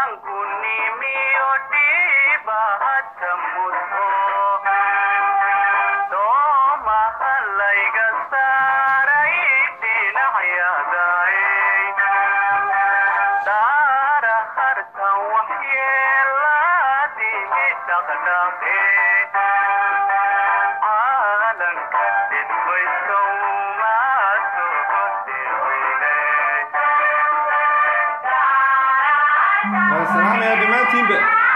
waa salaamaya dhammaantiinba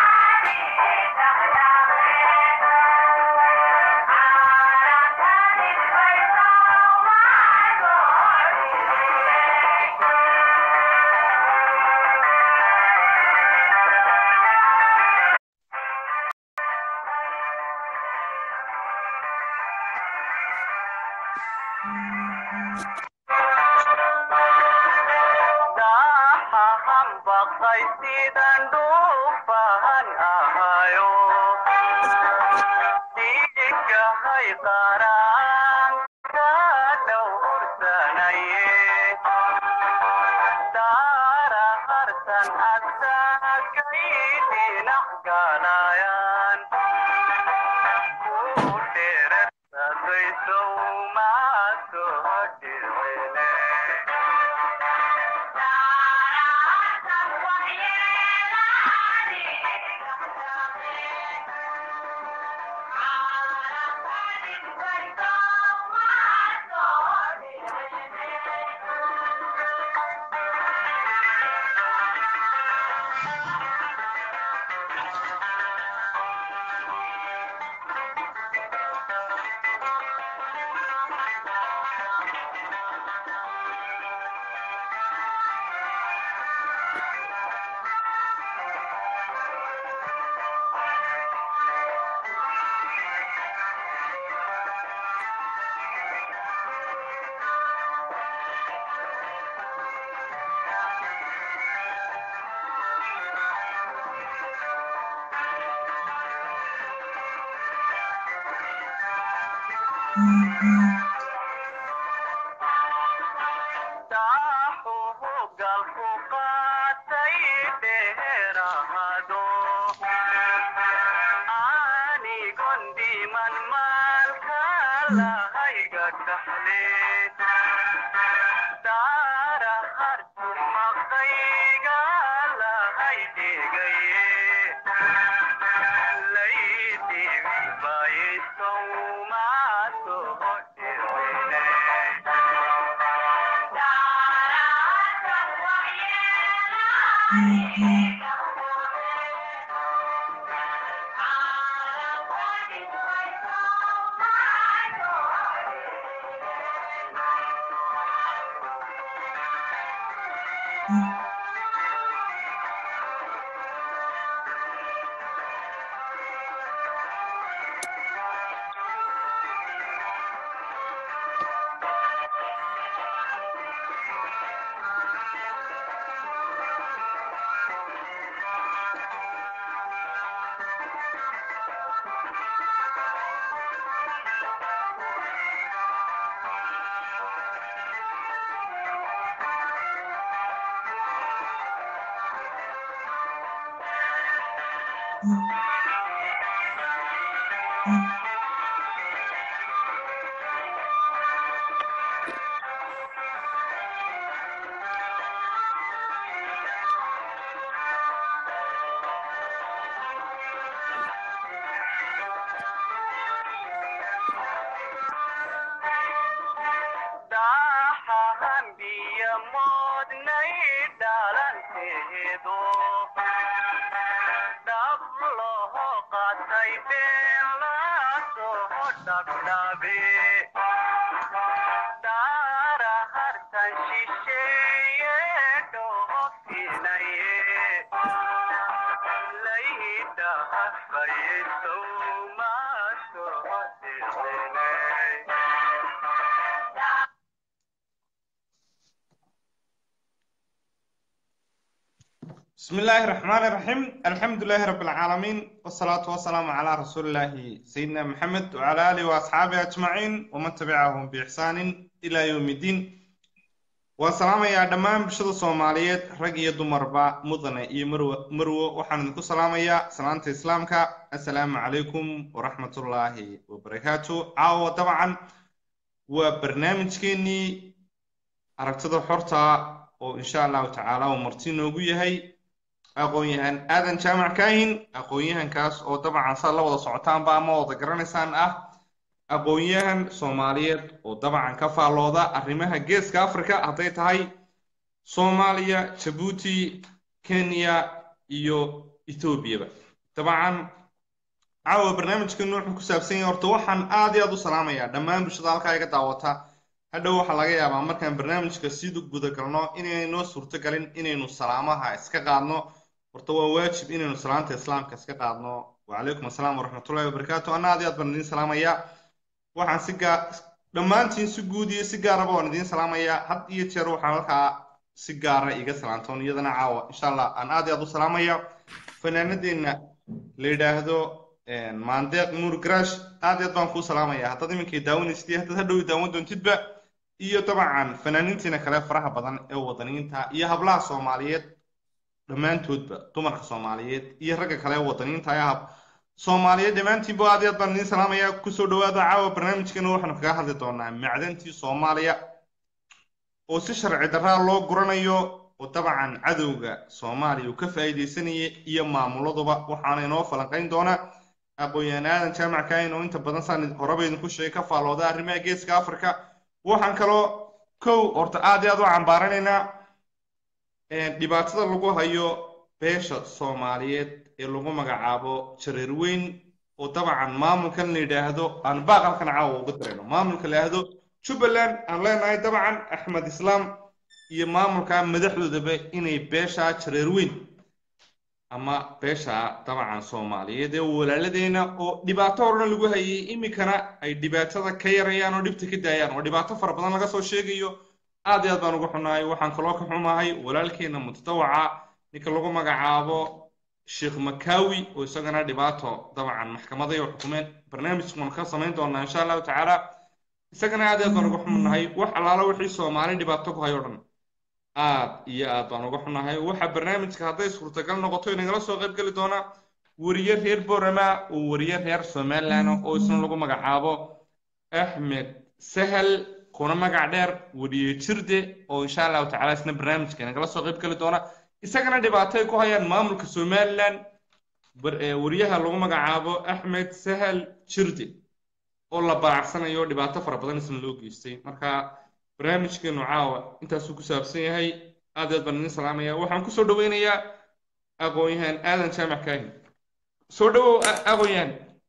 بسم الله الرحمن الرحيم الحمد لله رب العالمين والصلاة والسلام على رسول الله سيدنا محمد وعلى آله وأصحابه أجمعين ومن تبعهم بإحسان إلى يوم الدين waan salaamayaa dhammaan bulshada soomaaliyeed rag iyo dumarba mudane iyo marwa marwo waxaan idinku salaamayaa salaanta islaamka assalaamu calaykum waraxmatullaahi wabarakaatu caawa dabcan waa barnaamijkeenii aragtida xorta oo insha allahu tacaala uu marti noogu yahay aqoon-yahan aadan jaamac kaahin aqoon-yahankaas oo dabcan saad la wada socotaanba ama wada garanaysaan ah aqoon-yahan soomaaliyeed oo dabcan ka faallooda arrimaha geeska africa hadday tahay soomaaliya jabuuti kenya iyo ethoobiaba dabcan caawa barnaamijkeenu wuxuu ku saabsan yahay horta waxaan aad iyo aad u salaamayaa dhammaan bulshada halkaa iga daawata hadhow waxaa laga yaabaa markaan barnaamijka sida gudagalno inaynoo suurtogalin inaynu salaamaha iska qaadno horta waa waajib inaynu salaanta islaamka iska qaadno wacalaykum assalaam waraxmatullahi wabarakaatu anna aad iyo aad baan idiin salaamayaa waxaan si gaa dhammaantiin si guud iyo si gaaraba waan idiin salaamayaa had iyo jeer waxaan halkaa si gaara iga salaantoon iyadana caawa insha allah aan aad iyo aad u salaamaya fanaanadeenna la yidhaahdo maandeeq nuur garaash aad iyo aad baan kuu salaamaya haddaad iminkay daawanaysid iyo haddaad hadhow daawan doontidba iyo dabcan fanaaniintiina kale faraha badan ee wadaniinta iyo hablaha soomaaliyeed dhammaantoodba dumarka soomaaliyeed iyo ragga kale ee wadaniinta ee hab soomaaliyeed dhammaantiinba aad iyo aad baan idiin salaamaya kusoo dhawaada caawa barnaamijkeena waxaanu kaga hadli doonaa macdantii soomaaliya oo si sharci darraa loo guranayo oo dabcan cadowga soomaaliya uu ka faa'iidaysanaya iyo maamuladuba waxaana inoo falanqayn doonaa aqoon-yahan aadan jaamac kaahin oo inta badan saan horeba idinku sheegay ka faallooda arrimaha geeska africa waxaan kaloo kow horta aad iyo aad u cambaaranaynaa dhibaatada lagu hayo beesha soomaaliyeed ee lagu magacaabo jareer weyn oo dabcan maamulkan la yidhaahdo aan baaqalkan caawa uga dirayno maamulka la yidhaahdo jubbaland aan leenahay dabcan axmed islaam iyo maamulka madaxdoodaba inay beesha jareer weyn ama beesha dabcan soomaaliyeed ee walaaladeena oo dhibaato horena lagu hayay iminkana ay dhibaatada ka yarayaan oo dhibta ka daayaan oo dhibaato fara badan laga soo sheegayo aad iyo aad baan uga xunahay waxaan kaloo ka xumahay walaalkeena mutadawaca ninka lagu magacaabo sheekh makawi oo isagana dhibaato dabcan maxkamaday oo xukumeen barnaamijkan ka samayn doonaa insha allahu tacaala isagana aad iyo aad baan uga xunahay wax allaala wixii soomaali dhibaato ku hayo dhan aad iyo aad baan uga xunahay waxa barnaamijka hadday suurtagal noqoto inagala soo qayb geli doonaa weriye reer borama oo weriye reer somaliland oo isna lagu magacaabo axmed sahal kuna magac dheer weriye jirde oo insha allahu tacala isna barnaamijka inagala soo qayb geli doona isagana dhibaato ay ku hayaan maamulka somaliland weriyaha lagu magacaabo axmed sahal jirde oo la baacsanayo dhibaato fara badan isna loo geystay marka barnaamijkeenu caawa intaasuu ku saabsan yahay aad aad baan idin salaamaya waxaan kusoo dhaweynayaa aqoon-yahan aadan jaamac kaahin soo dhawow aqoon-yahan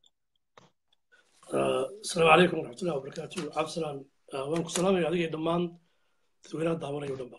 asalaamu calaykum waraxmatullahi wabarakaatu cabdisalaan waan ku salaamaya adigay dhammaan dadweynaha daawanayo dhanba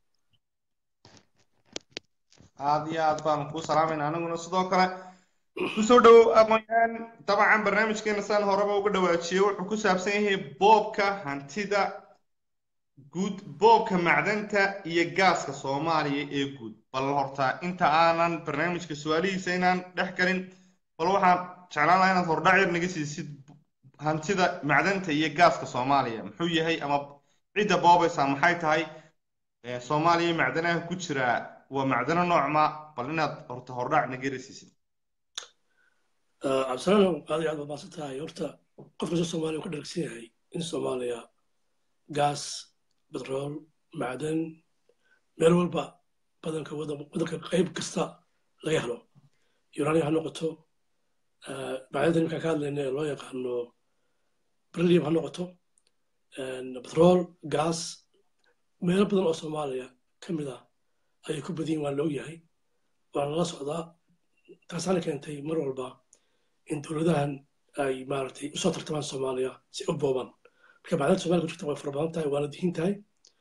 aad iyo aad baanu kuu salaamayna aniguna sidoo kale kusoo dhawow aqoon-yahan dabcan barnaamijkeena saan horeba uga dhawaajiyey wuxuu ku saabsan yahay boobka hantida guud boobka macdanta iyo gaaska soomaaliya ee guud bal horta inta aanan barnaamijka su-aalihiisa inaan dhex galin bal waxaan jeclaan lahaa inaad hordhac yar naga siisid hantida macdanta iyo gaaska soomaaliya muxuu yahay ama cidda boobaysaa maxay tahay soomaaliya macdanaha ku jira waa macdano noocma bal inaad horta hordhac naga rasiisid cabdisalaam aad iyo aad baad maasan tahay horta qof kasta soomaaliya ku dharagsan yahay in soomaaliya gaas batrool macdan meel walba badanka wadanka qayb kasta laga helo urania ha noqoto macdanta nimankaan ka hadlayna ee loo yaqaano berlium ha noqoto batrool gaas meelo badan oo soomaaliya ka mid ah ayay ku badiyin waa la ogyahay waana lala socdaa taasaana keentay mar walba in dowladahan ay maaragtay usoo tartamaan soomaaliya si u boobaan marka macdanta somalia ku jirta way fara badan tahay waana dihin tahay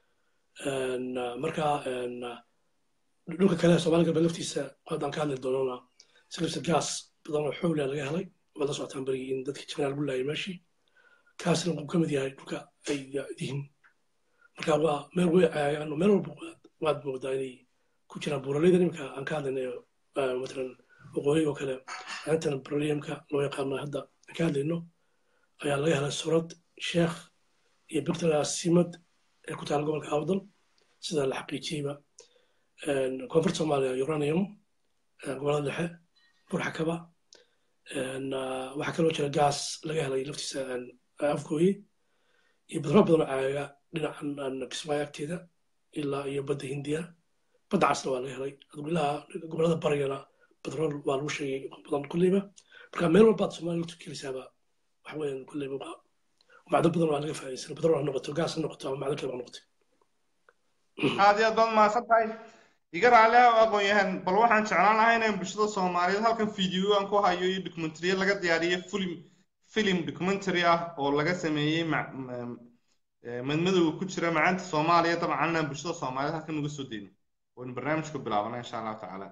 marka dhulka kale somalia galbeed laftiisa haddaan ka hadli doonana silibsa gaas badan oo xowla laga helay waad la socotaan berigii in dadkii jibnaa lagu laayay meeshii kaasna wuxuu ka mid yahay dhulka ay dihin marka waa meel way caayaan meel walba waad moodaa inay ku jiraan buuraleyda nimanka aan ka hadlaynayo matalan waqooyiga oo kale intan broliumka loo yaqaano hadda aan ka hadlayno ayaa laga helay surad sheekh iyo bictor simad ee ku taala gobolka awdal sida la xaqiijiyeyba koonfurta soomaaliya uranium gobolada dhexe burxakaba waxaa kaloo jira gaas laga helay laftiisa afgooye iyo badro badan oo caaga dhinacan kismaayo agteeda ilaa iyo badda hindiya badda casna waa laga helay ilaa gobolada barigana batrool waa lagu sheegay badan kulleyba marka meel walbaad soomaaliya lugta kelisaaba waxa weeyaan kulleyba macdan badan waa laga faa'iidaysan batrool ha noqoto gaas ha noqoto ama macdan kale ha noqoto aad iyo aad baad mahadsan tahay iga raali ah aqoon-yahan bal waxaan jeclaan lahaa inaan bulshada soomaaliyeed halkan video aan ku hayo iyo documentary laga diyaariyey film film documentary ah oo laga sameeyey madmadowga ku jira macaanta soomaaliya dabcan inaan bulshada soomaaliyeed halkan uga soo deyno waynu barnaamijka bilaabana insha allahu tacaala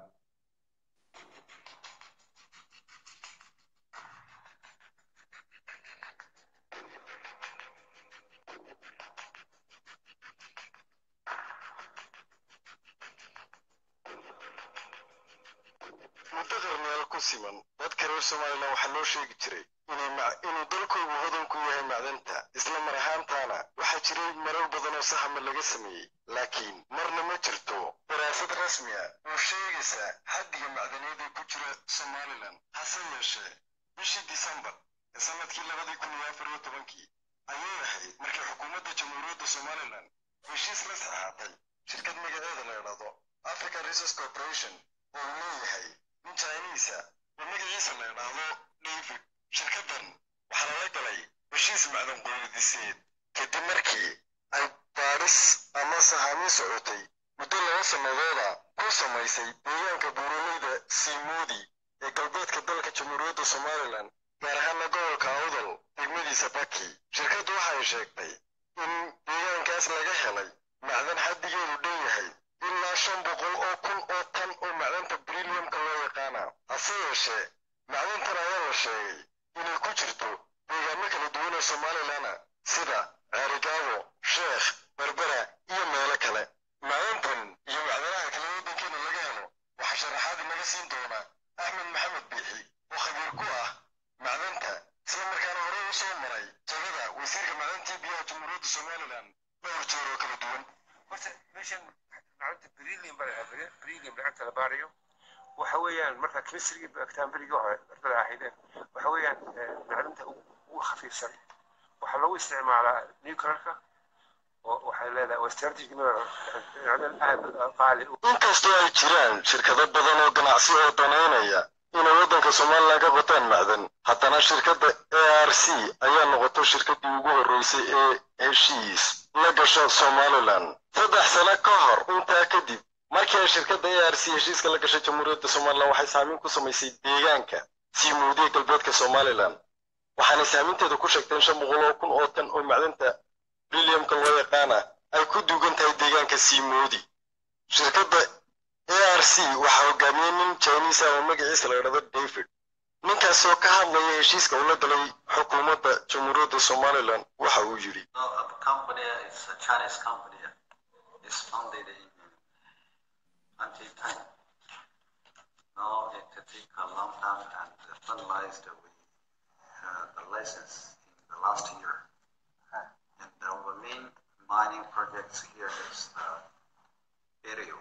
muddo qarniyaal ku siman dadka reer somalilan waxaa loo sheegi jiray inuu dalkoogu hodan ku yahay macdanta isla mar ahaantaana waxaa jiray marar badan oo sahama laga sameeyey laakiin marna ma jirto daraasad rasmi ah oo sheegaysa xaddiga macdaneed ee ku jira somalilan hase yeeshee bishii disembar ee sanadkii labadii kun iyo afar iyo tobankii ayay ahayd markii xukuumadda jamhuuriyadda somalilan heshiis la saxaatay shirkad magaceeda la idhahdo african resource corporation oo uu leeyahay nin chinisa oo magaciisa la idhaahdo david shirkaddan waxaa lala galay heshiis macdan qoyadiseed kadib markii ay baadhis ama sahaamin socotay muddo laba sannadooda ku samaysay deegaanka buuraleyda siimoodi ee galbeedka dalka jamhuuriyadda somalilan gaar ahaana gobolka awdal degmadiisa baki shirkaddu waxay sheegtay in deegaankaas laga helay macdan xaddigeedu dhan yahay ilaa shan boqol oo kun oo tan oo macdanta brilliumka loo yaqaana hase yeeshee macdantan ayaa la sheegay inay ku jirto deegaano kala duwan oo somalilana sida ceerigaabo sheekh berbera iyo meelo kale macdantan iyo macdanaha kale waddankeena laga helo waxaa sharaxaad inaga siin doona axmed maxamed biixi oo khabiir ku ah macdanta isla markaana hore u soo maray jagada wasiirka macdantii biyaha jamhuuriyadda somalilan dhowr jeer oo kala duwan macdanta brillium baa lahaa brillium lacagta la baarayo waxa weeyaan marka chemistry bagtaan berigii hore ardada ahaydeen waxa weeyaan macdanta ugu khafiifsan waxaa lagu isticmaalaa nuclearka oo waxay leedahay waa strategic macdan aad qaali inkastoo ay jiraan shirkado badan oo ganacsi oo danaynaya inay waddanka somalilan ka qotaan macdan haddana shirkadda a r c ayaa noqotay shirkaddii ugu horreysay ee heshiis la gasho somalilan saddex sano ka hor intaa kadib markii ay shirkadda a r c heshiiska la gashay jamhuuriyadda somalilan waxay saameyn ku samaysay deegaanka sii muudiya galbeedka somalilan waxaanay saameynteeda ku sheegteen shan boqol oo kun oo tan oo macdanta brilliumka loo yaqaana ay ku duugan tahay deegaanka sii moodi shirkadda a r c waxaa hogaamiyey nin chinese ah oo magaciisa la idhahdo david ninkaasoo ka hadlaya heshiiska uu la galay xukuumadda jamhuuriyadda somalilan waxa uu yidhi is founded in 2010. Now it took a long time and finalized with uh, the license in the last year. And our main mining projects here is the Berio.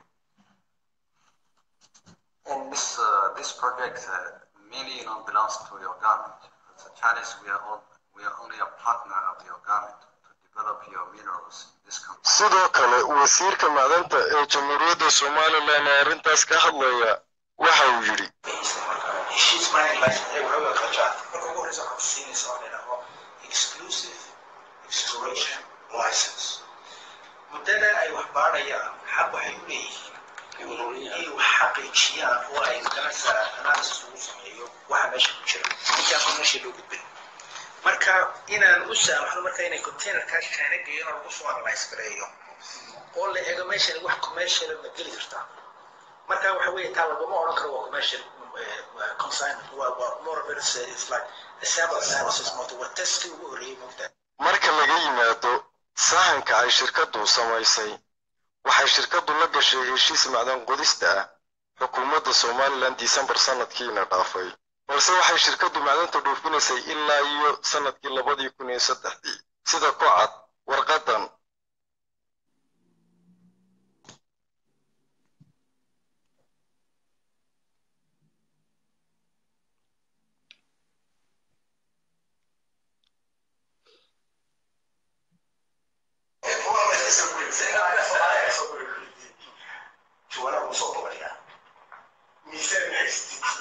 And this uh, this project uh, mainly you know belongs to your government. As a Chinese, we are all, we are only a partner of your government to develop your minerals in this country. sidoo kale wasiirka macdanta ee jamhuuriyadda somalilan ee arrintaas ka hadlaya waxa uu yidhi heshiis mining license ee waxay u aqaajaan marka ugu horeysa waxaa ku siinaysa wax la yidhaahdo exclusive exploration license muddada ay wax baadhayaan xaq waxay u leeyihiin inay wax xaqiijiyaan oo ay ganacsa analysis ugu sameeyo waxa meesha ku jira intaasoo meesha loo gudbin marka inaan u saamaxno marka inay containerkaa china geeyana lagu soo analyse gareeyo oo la eego meeshan wax commercial ma geli kartaa marka waxa weeye taa laguma odhan karo waa commercial consignment waa waa more of it's, it's like a sample analysis moto waa testkii ugu horreeyey moogtaa marka laga yimaado sahanka ay shirkaddu samaysay waxay shirkaddu la gashay heshiis macdan qodista ah xukuumadda somalilan disembar sanadkiina dhaafay balse waxay shirkaddu macdanta dhuufinaysay ilaa iyo sanadkii labadii kun iyo saddexdii sida ku cad warqadan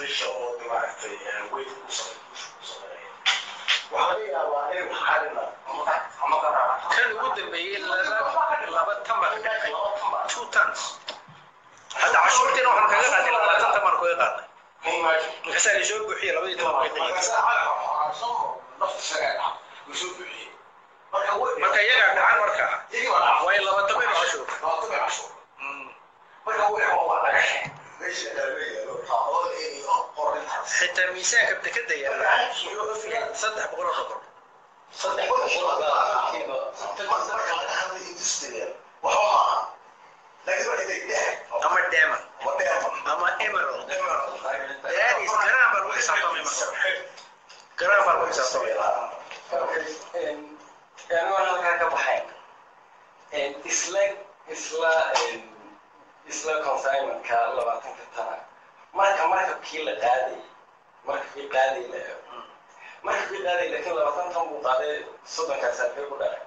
isqisha oo maaragtay weyd ku sameynaya waxaa laga yaabaa in xalina kan ugu dambeeyey laba laba tamar dhacay two tons hadda cashuurtiina waxaan kaga qaadnay labaatan tamar kaga qaadnay markaasaa la soo buuxiye labadii tamar way dhacay marka iyagaa dhacan markaa way laba tamar cashuur xitaa miisaanka dekada yaala saddex boqol oo boqol ama diamond ama emerald that is garaan baa lagu xisaabtamay marka garaan baa lagu xisaabtamay anigoo halkaa ka baxayn isla isla isla consignmentka labaatanka tana marka markabkii la qaadayay markabkii qaaday la eego markabkii qaaday laakiin labaatan tan buu qaaday soddonkaas halkee ku dhacay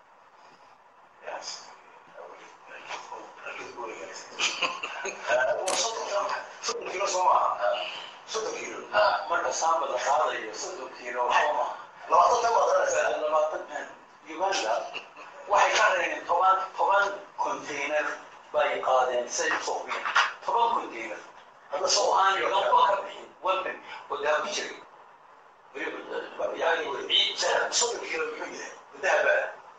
soddon kilo soo maaha soddon kilo marka saamba la qaadayo soddon kiilo soo maaha labaatan tan baad garanaysaa labaatan uganda waxay ka reebeen toban toban container bay qaadeen say soqbeen toban container hadda soo aan laba ka bixin wadan wadaa ku jiray yani ciid soddon kilo muxuu yahay dahaba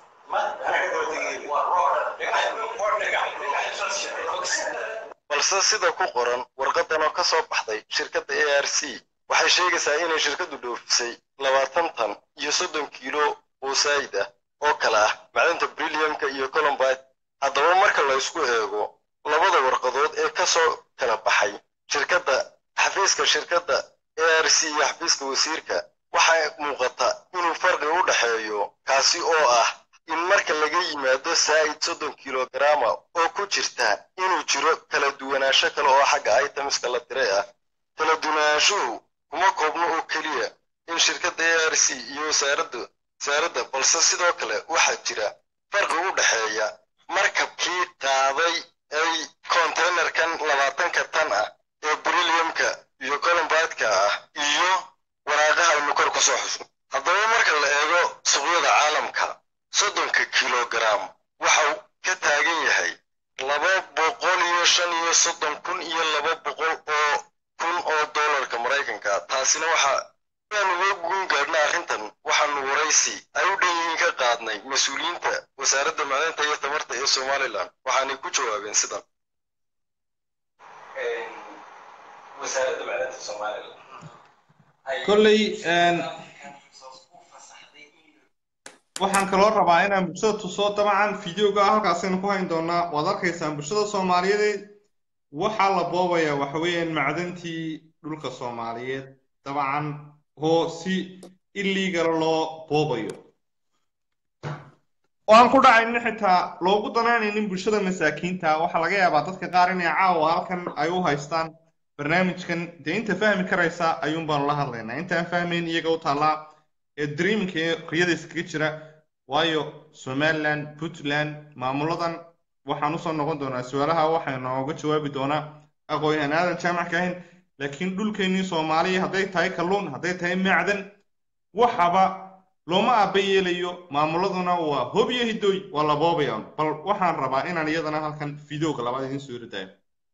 balse sida ku qoran warqadan oo ka soo baxday shirkadda a r c waxay sheegaysaa inay shirkaddu dhoofisay labaatan tan iyo soddon kiilo oo saayid ah oo kale ah macdanta brilliumka iyo colombite haddaba marka la isku eego labada warqadood ee ka soo kala baxay shirkadda xafiiska shirkadda a r c iyo xafiiska wasiirka waxaa muuqata inuu farqi u dhexeeyo kaasi oo ah in marka laga yimaado saa'id soddon kilogaraama oo ku jirta inuu jiro kala duwanaansho kale oo xagga itemiska la diray ah kala duwanaanshuhu kuma koobno oo keliya in shirkadda a r c iyo wasaaradda wasaaradda balse sidoo kale waxaa jira farqi u dhexeeya markabkii qaaday ay konteynerkan labaatanka tan ah ee brilliumka iyo colombideka ah iyo waraaqaha aynu kor ku soo xusno haddaba marka la eego suuqyada caalamka soddonka kilogaram waxau ka taagan yahay laba boqol iyo shan iyo soddon kun iyo laba boqol oo kun oo dollarka maraykanka taasina waxa aan uga guun gaadhna arrintan waxaanu waraysi ay u dhan yihiin ka qaadnay mas-uuliyiinta wasaaradda macdanta iyo tamarta ee somalilan waxaanay ku jawaabeen sidan wasaaradda macdanta somalilan kolley waxaan kaloo rabaa inaan bulshada tuso dabcan videoga halkaasaynu ku hayn doonaa waad arkaysaan bulshada soomaaliyeed waxaa la boobayaa waxa weeyaan macdantii dhulka soomaaliyeed dabcan oo si illegala loo boobayo oo aan ku dhacaynin xitaa loogu danaynaynin bulshada masaakiinta waxaa laga yaabaa dadka qaar inay caawa halkan ay u haystaan barnaamijkan dee inta fahmi karaysa ayuun baanu la hadlaynaa intaan fahmayn iyaga u taallaa ee dreamka ee riyada iskaga jira waayo somaliland puntland maamuladan waxaan usoo noqon doonaa su-aalaha waxay nooga jawaabi doonaa aqoon-yahan aadan jaamac ka ahayn laakiin dhulkeennii soomaaliya hadday tahay kalluun hadday tahay macdan waxaba looma aaba yeelayo maamuladuna waa hobiyo hidooy waa la boobaya bal waxaan rabaa inaan iyadana halkan videoga labaad idin soo ridayo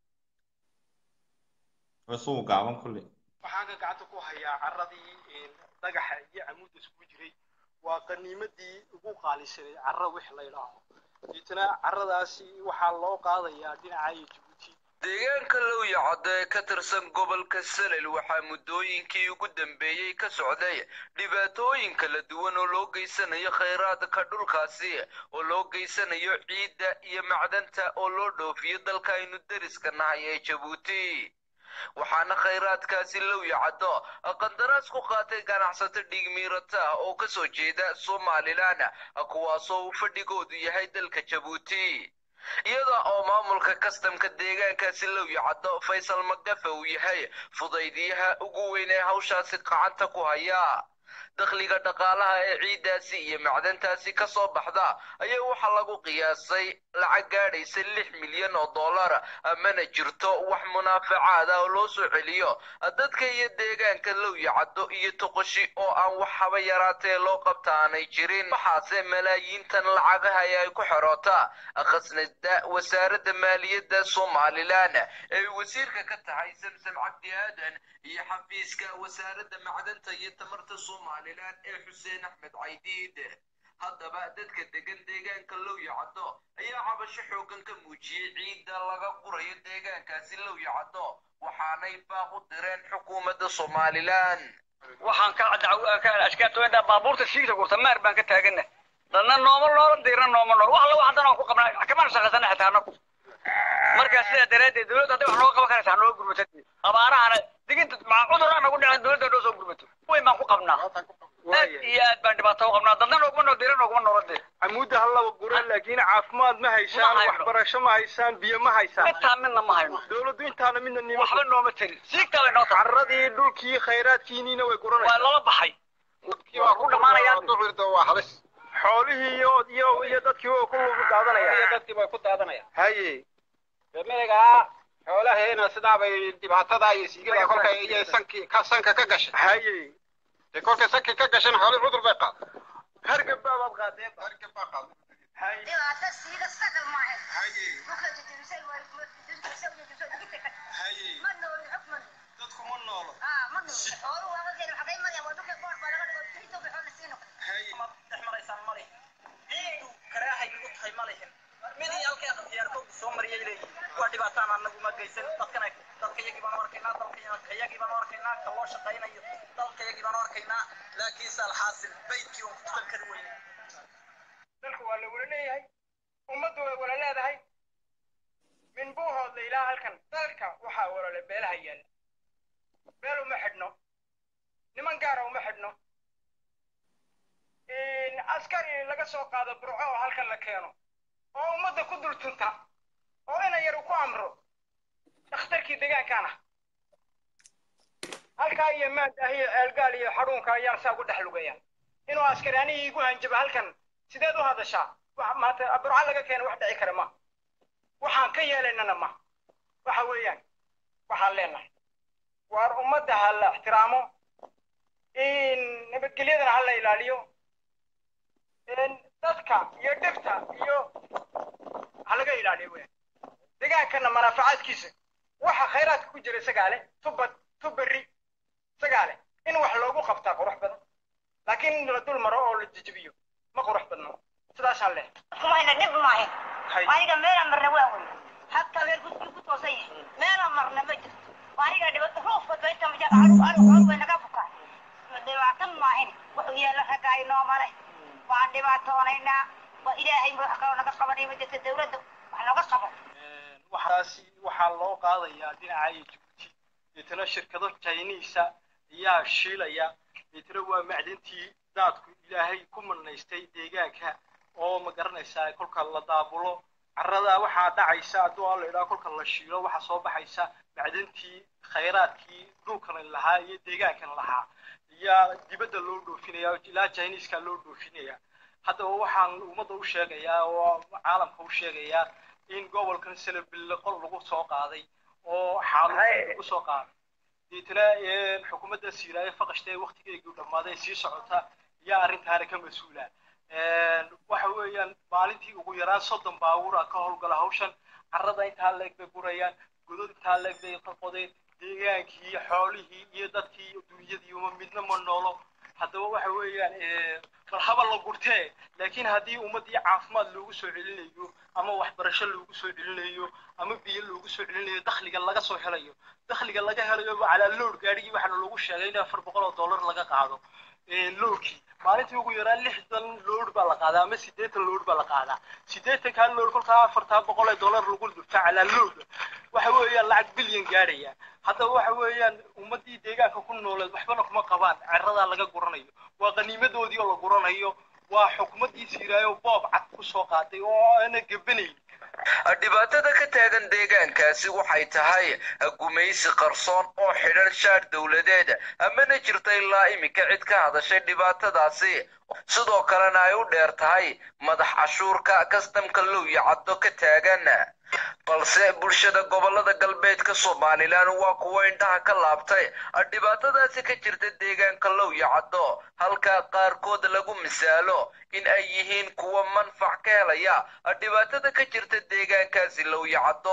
isagu gaaban kulley waxaan ka gacanta ku hayaa carradii dhagaxa iyo camuudda iskugu jiray waa qaniimadii ugu qaalisanay carra wix la idhaaho deetana carradaasi waxaa loo qaadayaa dhinaca iyo jabuuti deegaanka lowyacado ee ka tirsan gobolka salel waxaa muddooyinkii ugu dambeeyey ka socday dhibaatooyin kala duwan oo loo geysanayo khayraadka dhulkaasi oo loo geysanayo ciidda iyo macdanta oo loo dhoofiyo dalka aynu deriska nahay ee jabuuti waxaana khayraadkaasi lowyacado qandaraas ku qaatay ganacsato dhiigmiirata oo ka soo jeeda somalilan kuwaasoo uu fadhigoodu yahay dalka jabuuti iyada oo maamulka kastamka deegaankaasi lowyacado faysal magafe uu yahay fudaydiyaha ugu weyn ee hawshaasi gacanta ku haya dakhliga dhaqaalaha ee ciiddaasi iyo macdantaasi ka soo baxda ayaa waxaa lagu qiyaasay lacag gaadhaysa lix milyan oo dollar mana jirto wax munaafacaad ah oo loo soo celiyo dadka iyo deegaanka lowya caddo iyo toqoshi oo aan wax haba yaraatee loo qabta aanay jirin waxaase malaayiintan lacagaha ee ay ku xeroota khasnada wasaaradda maaliyadda somalilan ee wasiirka ka tahay samsam cabdi aadan iyo xafiiska wasaaradda macdanta iyo tamarta somalilan ee xuseen axmed caydiid haddaba dadka degan deegaanka lowya caddo ayaa cabasho xoogan ka muujiyey ciidda laga qurayo deegaankaasi lowya caddo waxaanay baaq u direen xukuumadda somalilan waxaan ka ashkaatooyada baabuurta siigta gurta maar baan ka taagana dadna nooma noola diirna nooma nool wax alla wax haddana ku qabnaa kamana shaqaysana xitaa anagu marka sidaa daraaddeed dowladda hadday wax nooga qaban karaysa hanoo gurmato abaarahana diginta cudur aan nagu dhicin dowladda noo soo gurmato weyn baan ku qabnaa aad iyo aad baan dhibaato u qabnaa dadna nooguma nool diira nooguma noola diir camuudda hallaba gura laakiin caafimaad ma haysaan waxbarasho ma haysaan biyo ma haysaan intaa midna ma hayno dowladdu intaana midna nima waxba nooma tarin siigtaa bay noo tahay carradii dhulkii khayraadkiiniina way waa guranaysaa lala baxay waa ku dhamaanayaan xoolihii iyo iyo iyo dadkii way ku lugu daadanayaan dadkii bay ku daadanayaan haye beemerigaa xoolaheena sidaabay dhibaatada iyo siigada kolka iyo sankii ka sanka ka gashay haye dee kolkay sankii ka gashan xoolii cudur bay qaad hargab baabaad qaadeen hargab baa qaad haye dhibaato siiga sagal maahan haye dhulka jajabisay waa jajabisay jajabisay digita ka haye ma nool xukm ma dadku ma noolo ah ma nool xoolu waa wageena xaqay maraya waa dhulka boor baa laga dhigo tirito bay xoolo siin noqon haye dhex maraysaan male ciidu karaahay ugu tahay ma lehin midii halkay khiyaarkoodu soo mariyay leeyihin waa dhibaataan anagu ma geysan dadkana dadka iyagii baan arkaynaa dalka iyagii baan arkaynaa ka loo shaqaynayo dalka iyagii baan arkaynaa laakiinse alxaasil baydkii oon ku tukan kari weyne dalku waa la wala leeyahay ummaddu way wala leedahay min buuhoodla ilaa halkan dalka waxaa walale beelaha yaalla beel uma xidhno niman gaara uma xidhno askari laga soo qaado burco oo halkan la keeno oo ummadda ku dul tunta oo ina yar ku amro dhakhtarkii deegaankan ah halkaa iyo maanta iyo ceelgaal iyo xadhuunka ayaan saa ugu dhex lugayaan inuu askari anigii igu hanjabo halkan sideed u hadashaa wax maanta burco laga keeno wax dhici kara ma waxaan ka yeelaynana ma waxa weeyaan waxaan leenahay waar ummadda ha la ixtiraamo nabadgelyadana ha la ilaaliyo dadka iyo dhibta iyo ha laga ilaaliyo weeyaan deegaankana manaafacaadkiisa waxa khayraadka ku jira isagaa leh tubad tubari isagaa leh in wax loogu qabtaa qurux badan laakiin in la dul maro oo la jejebiyo ma qurux badno sidaasaan leh kumayna dhib maahin aniga meelaan marna waa wey habka meel gudkii ku toosan yahay meelaan marna ma jirto aniga dhibaato ruufka bayta maja aru aru aru way naga bukaan dhibaatan maahin wuxuu yeela ragga ay noo male waan dhibaatoonaynaa waa ilaahay wax kaloo naga qabanay ma jirto dawladda wax nooga qaban waxaasi waxaa loo qaadayaa dhinaca iyo jabuuti deetana shirkado chinisa ayaa shiilaya deetana waa macdintii daadku ilaahay ku manaystay deegaanka oo ma garanaysaa kolka la daabulo carrada waxaa dhacaysa hadduu aan la idhaha kolka la shiilo waxaa soo baxaysa macdintii khayraadkii dhulkan lahaa iyo deegaankan lahaa ayaa dibadda loo dhoofinaya ilaa chiniiska loo dhoofinaya haddaba waxaan ummadda u sheegayaa oo caalamka u sheegayaa in gobolkan selebille qol lagu soo qaaday oo xaalad lagu soo qaaday deetana xukuumadda siiraaye faqashta ee waktigeegii dhammaaday sii socota ayaa arrintaana ka mas-uula waxa weeyaan maalintii ugu yaraan soddon baabuura ka howlgala hawshan carrada intaa leeg bay gurayaan godod intaa leeg bay ka qodeen deegaankii xoolihii iyo dadkii dunyadii uma midna ma noolo haddaba waxa weeyaan bal haba la gurtee laakiin haddii ummaddii caafimaad loogu soo celinayo ama waxbarasho loogu soo celinayo ama biyo loogu soo celinayo dakhliga laga soo helayo dakhliga laga helayo calaa lood gaadhigii waxaana loogu sheegay in afar boqol oo dollar laga qaado loodkii maalintii ugu yaraan lixdan lood baa la qaadaa ama siddeetan lood baa la qaadaa siddeetankaa lood kolkaa afartaa boqol ee dollar lagu dhufta calaa lood waxa weeyaan lacag bilyan gaadhaya haddaba waxa weeyaan ummaddii deegaanka ku nooleed waxbana kuma qabaan ceradaa laga guranayo waa qaniimadoodii oo la guranayo waa xukuumaddii siiraayo boob cad ku soo qaaday oo aana gebanayn dhibaatada ka taagan deegaankaasi waxay tahay gumaysi qarsoon oo xidhan shaar dowladeed amana jirta ilaa iminka cid ka hadashay dhibaatadaasi sidoo kalena ay u dheer tahay madax cashuurka kastamka lowya caddo ka taagan balse bulshada gobolada galbeedka somalilan waa kuwo indhaha ka laabtay dhibaatadaasi ka jirta deegaanka lowya caddo halka qaarkood lagu misaalo in ay yihiin kuwa manfac ka helaya dhibaatada ka jirta deegaankaasi lowya caddo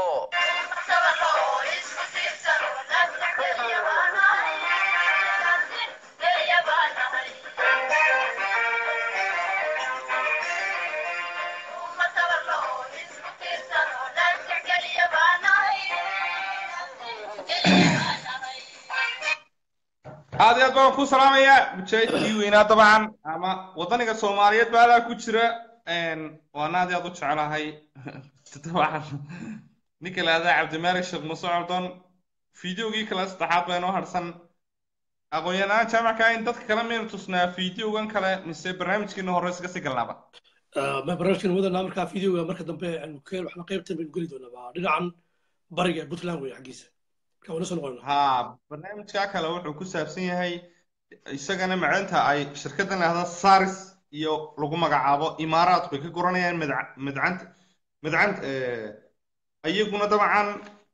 aad iyo aad baan ku salaamayaa mujaahidkii weynaa dabcan ama wadaniga soomaaliyeed baa alaa ku jira waana aad iyo aad u jeclahay dabcan ninka lahahdaa cabdimaalik sheekh muuse cordon fideogii kale saddexaad baa inoo harsan aqoon-yahanaan jaamacka in dadka kale maynu tusnaa fideogan kale mise barnaamijkeena hore iska sii galnaaba barnaamijkeena wadanaa markaa fideoga marka dambe waxna qaybtan baynu geli doonaa waa dhinacan bariga ee puntland wey xaggiisa ha barnaamijka kale wuxuu ku saabsan yahay isagana macdanta ay shirkaddan lahda saris iyo lagu magacaabo imaaraadku ay ka guranayaan madcanta madcant iyaguna dabcan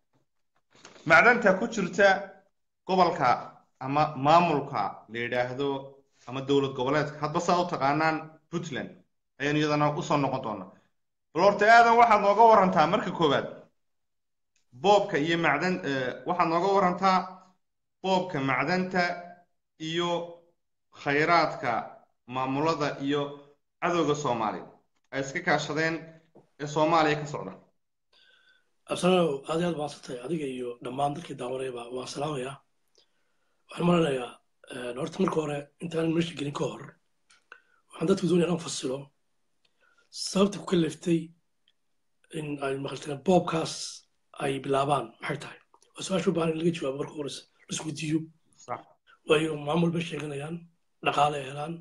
macdanta ku jirta gobolka ama maamulka la yidhaahdo ama dowlad goboleedka hadba saa u taqaanaan puntland ayaan iyadana usoo noqon doonaa bal horta aadan waxaad nooga warantaa marka koowaad boobka iyo macdan waxaad nooga warantaa boobka macdanta iyo khayraadka maamulada iyo cadowga soomaaliya ay iska kaashadeen ee soomaaliya ka socda absano aad iyo aad maadsantay adiga iyo dhammaan dadkii daawanayaba waan salaamayaa waxaan malanayaa horta marka hore intaan meesha gelin ka hor waxaan dadku doonaya inaan fasilo sababta ku kaleftay in ay maqalteen boobkaas ay bilaabaan maxay tahay waa su-aasha u baahan in laga jawaabo marka horeysa laisweydiiyo waayo maamul bay sheeganayaan dhaqaale ay helaan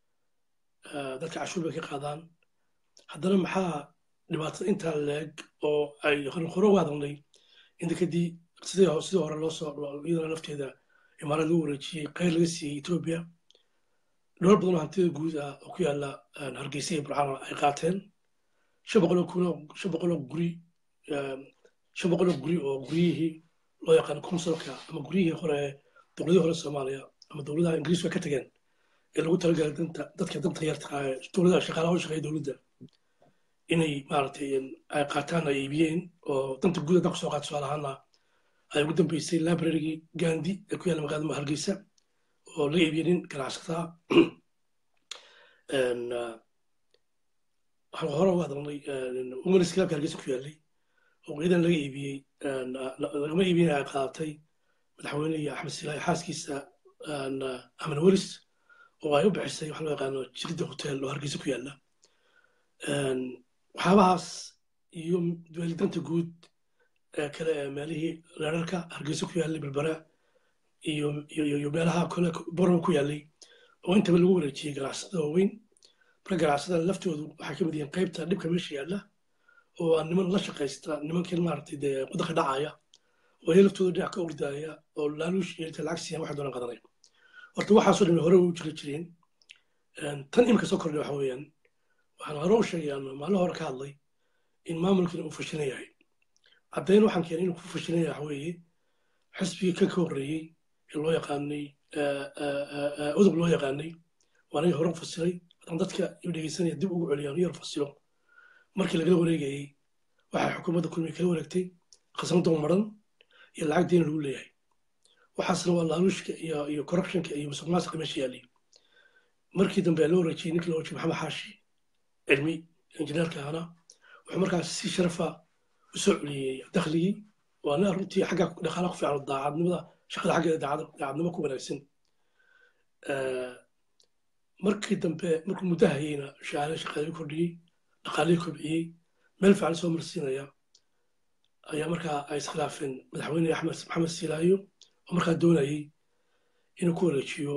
dadka cashuur bay ka qaadaan haddana maxaa dhibaatada intaa leeg oo ay hore uga hadalnay inta kadib sidii sidii hore loo soo iyadana lafteeda imaarad lagu wareejiyey qayr laga siiyey etoobiya dhowr badan oo hantida guud ah oo ku yaala hargeysa iyo burcaan ay qaateen shan boqol oo kulo shan boqol oo guri shan boqol oo guri oo guryihii loo yaqaan consulka ama guryihii hore dowladihii hore soomaaliya ama dowladaha ingiriisku ka tageen ee lagu talagalay danta dadka danta yarta dowladaha shaqaalaha u shaqeeya dowladda inay maaragtay ay qaataan ay iibiyeen oo danta guud haddaan kusoo qaato tusaale ahaana ay ugu dambeysay librarygii gandi ee ku yaalla magaalada hargeysa oo laga iibiyey nin ganacsataa waxaan hore uga hadalnay women's clubka hargeysa ku yaallay oo ciidan laga iibiyey lagama iibiyey ay qaadatay madaxweyne iyo axmed silaahi xaaskiisa aman welis oo ay u bixisay waxa loo yaqaano jirida hotel oo hargeysa ku yaalla waxyaabahaas iyo danta guud ee kale ee meelihii reerarka hargeysa ku yaallay berbera iyo iyo meelaha kale borno ku yaallay oo intaba lagu wareejiyey ganacsada waaweyn marka ganacsada laftoodu waxay ka mid yihiin qaybta dhibka meesha yaalla oo aan niman la shaqaysta nimankii maaragtay dee waddanka dhacaya oo iyaga laftooda dhinac ka ordaaya oo laaluush iyo inta lacag siiyaan waxay doonaan qadanay horta waxaasoo dhan hore u jiri jireen tan imika soo kordhay waxa weeyaan waxaan hore u sheegayaan maalin hore ka hadlay in maamulkiina uu fashilan yahay caddayn waxaan keenay inuu ku fashilan yahay waxa weeye xisbigii kan ka horreeyey ee loo yaqaanay udub loo yaqaanay waa aniga hore u fasilay haddaan dadka iu dhegeysanaya dib ugu celiyaan yar fasilo markii lagala wareegayey waxay xukuumadda kulmiga kala wareegtay khasnadoo maran iyo lacag deyn lagu leeyahay waxaasna waa laaluushka iyo iyo corruptionka iyo musuq maasuqa meesha yaallay markii dambe loo wareejiyey ninkii loo wareejiyey maxamed xaashi cilmi injineerka ahna wuxuu markaas si sharafa u soo celiyey dakhligii waana runtii xagga dhaqaalaha ku fiican daacadnimada shaqada xaggeeda daacadnimo ku wanaagsan markii dambe markuu muddo hayeyna shaqaale shaqaalii kordhiyey dhaqaalihii kobciyey meel fiican soo marsiinaya ayaa markaa ay iskhilaafeen madaxweyne axmed maxamed silaayo oo markaa doonayey inuu ku wareejiyo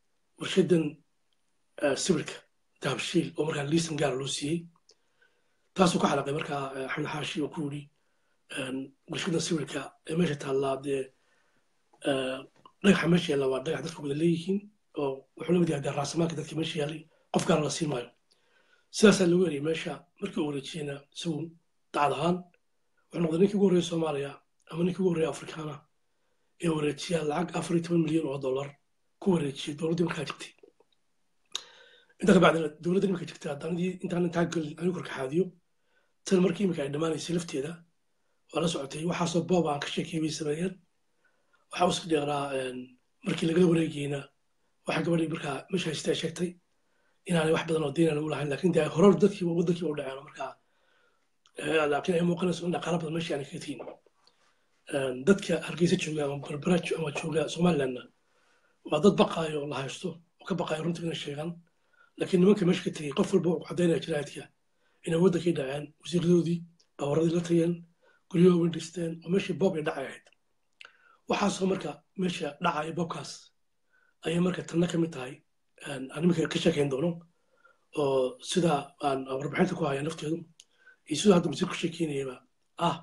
warshadan sibirka dahabshiil oo markaa liisan gaara loo siiyey taasuu ka xalaqay markaa axmed xaashi oo ku yidhi bulshada sawirka ee meesha taallaa dee dhagaxa meesha yaalla waa dhagax dadku wada leeyihiin oo wuxuu la mid yahay dee raasamaalka dadka meesha yaallay qof gaara la siin maayo sidaasaa lagu eriyay meesha markii uu wareejiyeyna isagu dacad ahaan wuxuu noqday ninkii ugu horreeya soomaaliya ama ninkii ugu horreeya afrikaana ee wareejiya lacag afar iyo toban milyan oo dollar ku wareejiyay dowladdii markaa jirtay intaa kabacdina dowladda iminka jirta hadanadii intaan intaa gelin anigu korkaxaadiyo tan markii iminka ay dhammaanaysay lafteeda waa la socotay waxaasoo boob aan ka sheekay bay sameeyeen waxaa uska dheeraa markii lagala wareegayna waxa gabadhii markaa meesha haysatay ay sheegtay inaanay wax badan oo deyna lagu lahayn laakiin dee horar dadkiiba waddankiiba u dhaceen markaa laakiin ay muuqanayso in dhaqaala badan meesha aanay ka tihin dadka hargeysa jooga ama berbera ama jooga somalilandna waa dad baqaayo oo la haysto oo ka baqaayo runtii inay sheegaan laakiin nimanka meesha ka tegey qof walba uu caddaynaya jiraadka inay waddankii dhaceen wasiiradoodii baawaradii la tageen guryaha weyn dhisteen oo meeshii boob ay dhacay ahayd waxaasoo marka meesha dhacaya boobkaas ayay marka tanna ka mid tahay aan iminka ka sheekayn doono oo sida aan warbixinta ku haya nafteedu iyo sida hadda masiir ku sheekeynayaba ah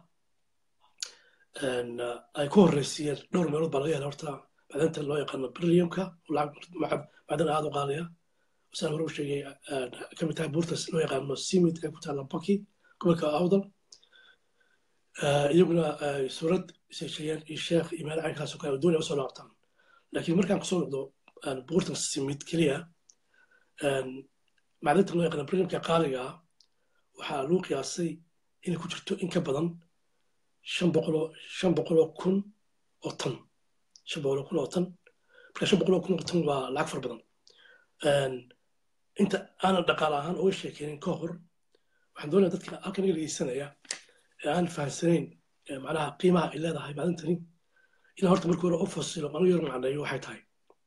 ay ku horreysiiyeen dhowr meelood baa laga hela horta macdanta loo yaqaano brilliumka macdan aada u qaalaya saan hore u sheegay ka mid tahay buurtas loo yaqaano simid ee ku taalla baki gobolka awdal iyaguna suurad sheegayeen iyo sheekh iyo meel caynkaas oo kale doonaya usoo laabtaan laakiin markaan kusoo noqdo buurtan simid keliya macdanta loo yaqaano brilliumka qaaliga ah waxaa lagu qiyaasay inay ku jirto in ka badan shan boqoloo shan boqoloo kun oo tan shan boqoloo kun oo tan marka shan boqoloo kun oo tan waa lacag fara badan inta aanan dhaqaale ahaan uga sheekeynin ka hor waxaan doonaya dadka halkan iga dhegeysanaya ee aan fahamsanayn macnaha qiimaha ay leedahay macdintani inaan horta markii hore u fasilo anu yar macneeyo waxay tahay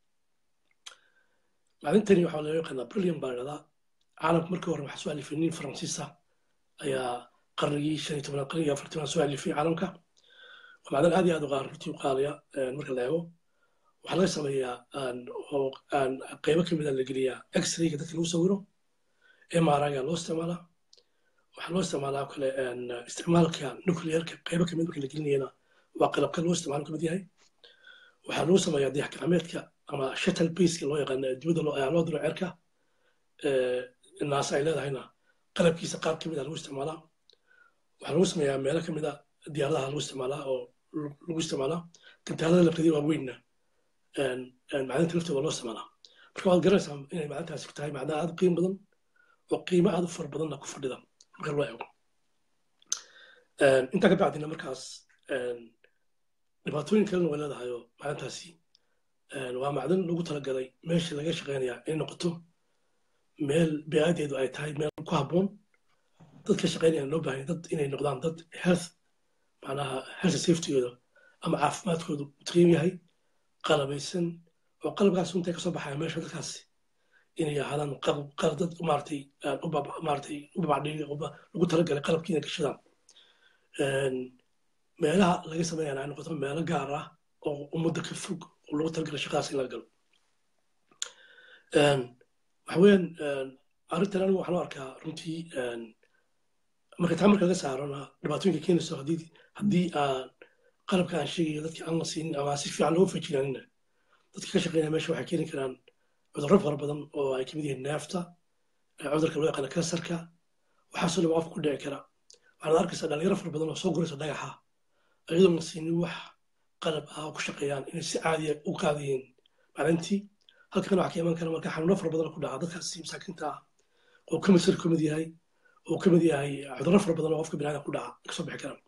macdintani waxaa loo yaqaanaa brillium baa idhahdaa caalamka markii hore waxaa soo alifay nin faransiisa ayaa qarnigii shan iyo tobanaad qarnigii afar tobanaad soo alifay caalamka waa macdan aad iyo aad u qaar runtii u qaaliya marka la eego waxaa laga sameeyaa oo qaybo ka mid a la geliyaa x-rayga dadka lagu sawiro mriga loo isticmaalaa waxaa loo isticmaalaa kale isticmaalka nuclearka qaybo kamid marka la gelinayana waa qalabka loo isticmaalo kamid yahay waxaa lagu sameeyaa dayax gacmeedka ama shuttle baseka loo yaqaano dibadda loo diro ceerka naasa ay leedahayna qalabkiisa qaar kamid a lagu isticmaalaa waxaa lagu sameeyaa meelo kamid a diyaaradaha lagu isticmaalaa oo lagu isticmaalaa gantaalada lafteedii waa weynna macdinta laftooda loo isticmaalaa marka waad garanaysaa inay macdintaasi tahay macdan aad u qiimo badan oo qiimo aad u fara badanna ku fadhida marka loo eego intaa ka bacdina markaas dhibaatooyin kalena way leedahay oo macdantaasi waa macdan lagu talagalay meesha laga shaqeynaya inay noqoto meel beecadeedu ay tahay meel ku habboon dad ka shaqeynaya loo baahanya dad inay noqdaan dad health macnaha health safetygooda ama caafimaadkoodu taqyiim yahay qalabaysan oo qalabkaas intay kasoo baxaya meesha dadkaasi inay ahaadaan qalab dad maaratay maaratay u babacdhiga lagu talagalay qalabkiina gashadaan meelaha laga sameeyana ay noqoto meelo gaar ah oo ummadda ka fog oo lagu talagalay shaqadaas in la galo waxa weeyaan arrintan anigu waxaan u arkaa runtii marka taa marka laga saarona dhibaatooyinka keenayso haddii haddii aan qalabka aan sheegayo dadka aan la siinin ama si fiican loo fejinaanina dadka ka shaqeynaya meesha waxay keeni karaan cudurro fara badan oo ay kamid yihiin neefta cudurka loo yaqaano kansarka waxaasoo dhaba qofka ku dhici kara waxaad arkaysaa dhalinyaro fara badan oo soo guraysa dhagaxa iyadoon la siinin wax qalab ah oo ku shaqeeyaan inay si caadiya u qaadayiin maalintii halkan waxaa ka iman kara marka xanuuno fara badan ku dhaca dadkaasi masaakiinta ah oo kansar kamid yahay oo kamid yahay cudurro fara badan oo qofka biniaadam ku dhaca kasoo bixi karaan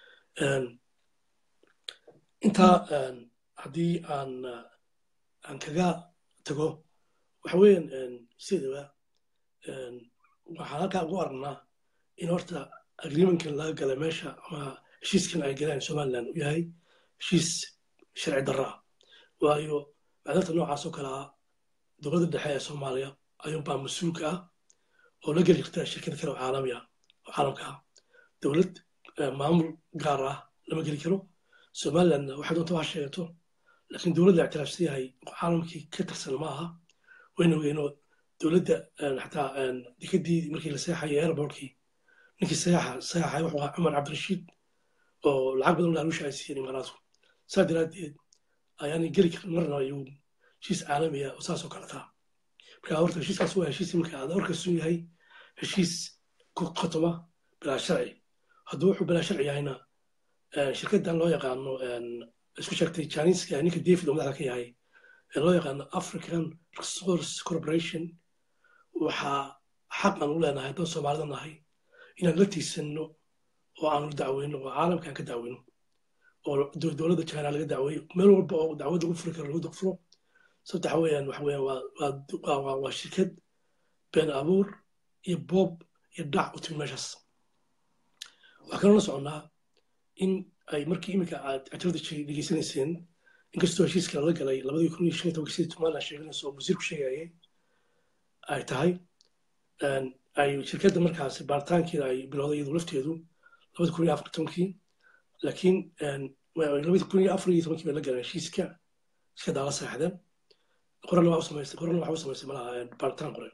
intaa haddii aan aan kaga tago waxa weeyaan sidaba waxaan halkaa ugu aragnaa in horta agreementkan laga galay meesha ama heshiiskan ay galeen somaliland uu yahay heshiis sharci darra ah waayo macdanta noocaas oo kale ah dowladda dhexe ee soomaaliya ayuunbaa mas-uulka ah oo la geli karta shirkada kale oo caalami ah oo caalamka ah dowlad maamul gaar ah lama geli karo somalilandna waxay doonta wax sheegato laakiin dowladda ictiraafsan yahay caalamkii ka tirsan ma aha wayna ogeyno dowladda xataa dekadii markii la seexayay airportkii ninkii sayaxa sayaxa wuxuu ahaa cumar cabdirashiid oo lacag badan laalusha ay siiyeen imaaraadku saa daraaddeed ayaanay geli karin marna ayuu heshiis caalami ah oo saas oo kale taa marka horta heshiiskaas waa heshiis iminka aad warkaysu yahay heshiis ku khotoma bilaa sharci hadduu wuxuu bilaa sharci yahayna shirkaddan loo yaqaano isku sheegtay janiska ninka david oo madaxda ka yahay ee loo yaqaano african resource corporation waxaa xaq aan u leenahay haddaan soomaalida nahay inaan la tiisanno oo aanu dacweyno oo caalamkaan ka dacweyno oo dowladda china laga dacweeyo meel walba oo dacwad lagu furi karo lagu dafuro sababta waxa weeyaan waxa weeyaan waa shirkad been abuur iyo boob iyo dhac u timi meeshaas waxaa kaloo la soconnaa in ay markii iminka aad cajalada dhegeysanayseen inkastoo heshiiska lala galay labadii kun iyo shan iyo tobankii sidii somaliland sheeganayso oo wasiirku sheegayay ay tahay ay shirkadda markaasi baaritaankeeda ay bilowday iyadu lafteedu labadi kun iyo afar tobankii laakiin labadi kun iyo afar iyo tobankii bay la galeen heshiiska shirkaddaa la saxdeen qorana waa u samaysay qorana waxa u samaysay malaha baaritaan qoren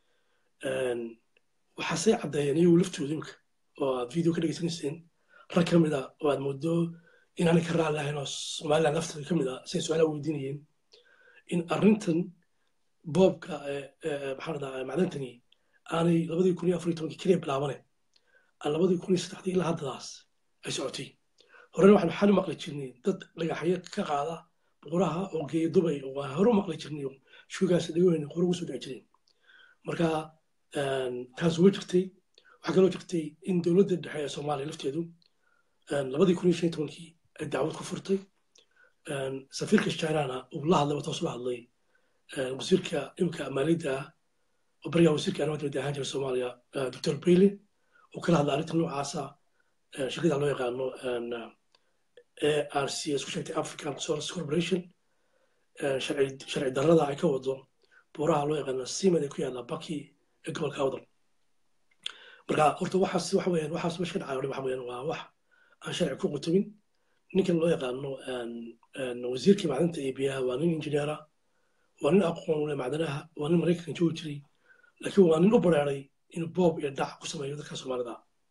waxaasay caddeeyeen iyagu laftooda imika oo aad video ka dhegeysanayseen rag ka mid a oo aad moodo inaanay ka raali lahayn oo somaliland lafteeda ka mid a say su-aalaha weydiinayeen in arrintan boobka maxaa dhadaa macdantani aanay labadii kun iyo afar iyo tobankii keliya bilaabane aan labadii kun iyo saddexdii ilaa haddadaas ay socotay horena waxaan xali maqli jirnay dad dhagaxyo ka qaada buuraha oo geeya dubay oo aan hore u maqli jirnay oo shugaasi dhagooyna hore ugu soo dhici jireen marka taas way jirtay waxaa kaloo jirtay in dowladda dhexe ee soomaaliya lafteedu labadii kun iyo shan iyo tobankii ay dacwad ku furtay safiirka chinana uu la hadlay toos la hadlay wasiirka imika maaliyadda ah oo bariga wasiirka arrimaha dibadda ahaan jira soomaaliya doctor bailey oo kala hadlay arrinta noocaasa shirkada loo yaqaano arc isku sheegtay african resource corporation sharci darrada ay ka wado buuraha loo yaqaano simad ee ku yaalla baki ee gobolka awdal marka horta waxaas waxa weeyaan waxaas meesha ka dhacay waxa weeyaan waa wax aan sharci ku qutamin ninkan loo yaqaano wasiirkii macdanta iyo biyaha waa nin injineera waa nin aqoon ule macdanaha waa nin maraykanka joogi jiray laakiin waa nin u bareeray inuu boob iyo dhac ku sameeyo dadka soomaalida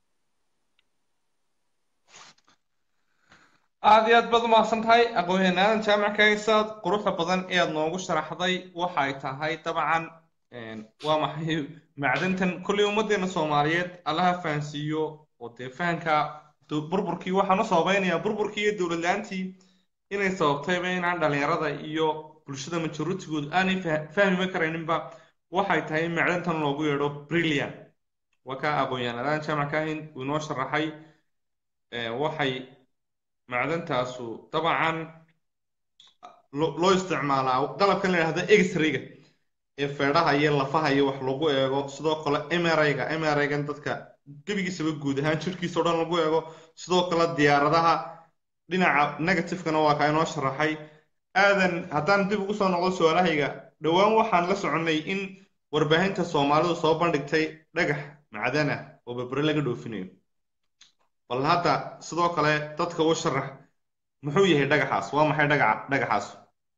aad iyo aad baad umahadsan tahay aqoon-yahanaadan jaamac kaysaad quruxda badan ee aad noogu sharaxday waxay tahay dabcan waa maxay macdantan kolley ummaddeena soomaaliyeed allaha fahansiiyo oo dee fahanka burburkii waxaan u sababaynayaa burburkii iyo dowlad la-aantii inay sababtayba inaan dhalinyarada iyo bulshada majoritigood aanay fahmiba karayninba waxay tahay in macdantan loogu yeedho brilliant waa ka aqoon-yahanadaan jaamac kahin uu inoo sharaxay waxay macdantaasu dabcan loo isticmaalaa qalabkan la yidhahdo x-rayga ee feedhaha iyo lafaha iyo wax lagu eego sidoo kale mrayga mraygan dadka gebigiisaba guud ahaan jirkiisa o dhan lagu eego sidoo kale diyaaradaha dhinaca negativekana waa kaa inoo sharaxay aadan haddaan dib ugu soo noqdo su-aalahayga dhowaan waxaan la soconnay in warbaahinta soomaalidu soo bandhigtay dhagax macdan ah oo berbere laga dhoofinayo bal hadda sidoo kale dadka u sharax muxuu yahay dhagaxaas waa maxay dhagaca dhagaxaas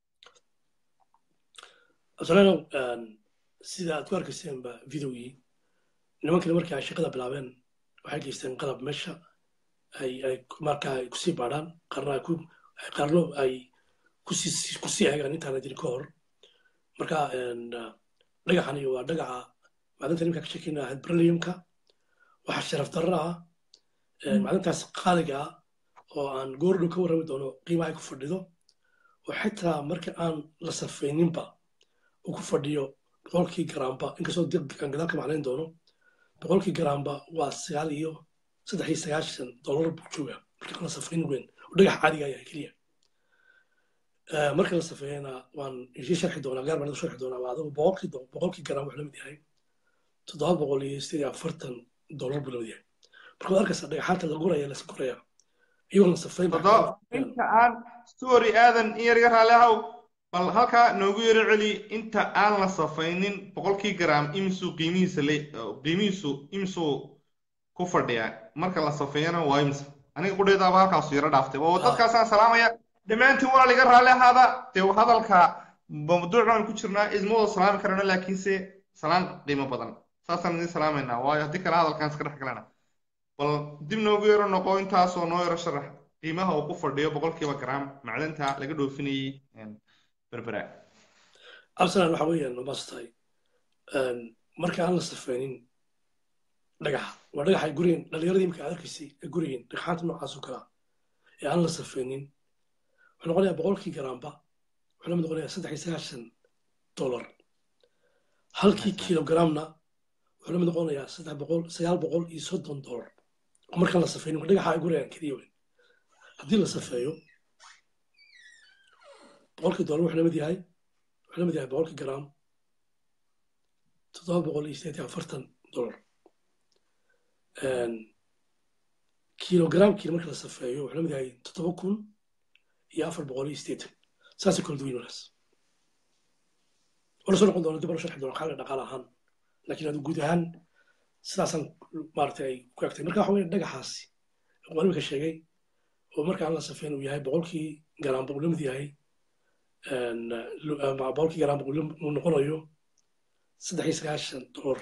absalaanow sida aad ku arkayseenba videogii nimankani markii ay shaqada bilaabeen waxay geysteen qalab meesha ay ay markaa ay kusii baadhaan qarna ay ku qarno ay kusii kusii eegaan intaana jirin ka hor marka dhagaxani waa dhagaca macdanta nimka ka shekeyna ahayd berliumka waxaa sharaf darro ah macdantaas qaaliga ah oo aan goordhow ka warrami doono qiimaha ay ku fadhido oo xitaa marka aan la safayninba uu ku fadhiyo boqolkii garaamba inkastoo aan gadaal ka macnayn doono boqolkii garaamba waa sagaal iyo saddex iyo sagaashan dollar buu jooga marka aan la safayn weyn oo dhagax caadiga yahay keliya marka la safeeyana waan isii sharxi doonaa gaar baan sharxi doonaa waa adigu boqolkii boqolkii garaam wuxuu la mid yahay toddoba boqol iyo sideed iyo afartan dollar buu la mid yahay marka waad arkaysaa dhagaxaanta la guraya la guraya iyagoo la safayn inta aan story aadan in yar iga raali ahow bal halkaa noogu yaro celi inta aan la safaynin boqolkii garaam imisuu qiimihiisa le qiimihiisu imisuu ku fadhiyaa marka la safeeyana waa imisa aniga qudheedaaba halkaasu yaro dhaaftay oo dadkaasaan salaamaya dhammaantiin waa liga raalli ahaada dee hadalka mawduuc baan ku jirnaa isma wada salaami karana laakiinse salaan qiimo badan saasaan idin salaamaynaa waayo haddii kale hadalkaan iska dhex galana bal dib noogu yaro noqo intaasoo noo yaro sharax qiimaha uu ku fadhiyo boqolkiiba garaam macdanta laga dhoofinayay berbera arsenal waxa weeyaan mastahay marka aan la safeynin dhagaxa waa dhagaxa gurigan dhallinyaradii imika aad arkaysay ee gurigan dhagxaanta noocaas oo kalea ee aan la safeynin wuxuu noqonayaa boqolkii garaamba wuxuu lamid noqonayaa saddex iyo sagaashan dollar halkii kilogramna wuxuu lamid noqonayaa saddex boqol sagaal boqol iyo soddon dollar markaan la safeynin waa dhagaxa ay gurigan keliya weyn haddii la safeeyo boqolkii dollar wuxuu lamid yahay wuxuu lamid yahay boqolkii gram toddoba boqol iyo sideed iyo afartan dollar kilogramkii marka la safeeyo wuxuu lamid yahay toddoba kun iyo afar boqol iyo sideetan saasay kala duwan walaas wala soo noqon doona dib wala sharxi doona xagga dhaqaale ahaan laakiin adu guud ahaan sidaasaan maaragtay ay ku egtay marka waxa weeye dhagaxaasi waan imika sheegay oo marka aan la safeyn uu yahay boqolkii garaamba uu lamid yahay boqolkii garaamba uu noqonayo saddex iyo sagaashan dollar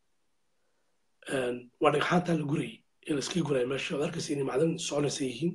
waa dhagxaantaa la gurayay ee la iskaga guraya meesha aad arkaysay inay macdan soconaysa yihiin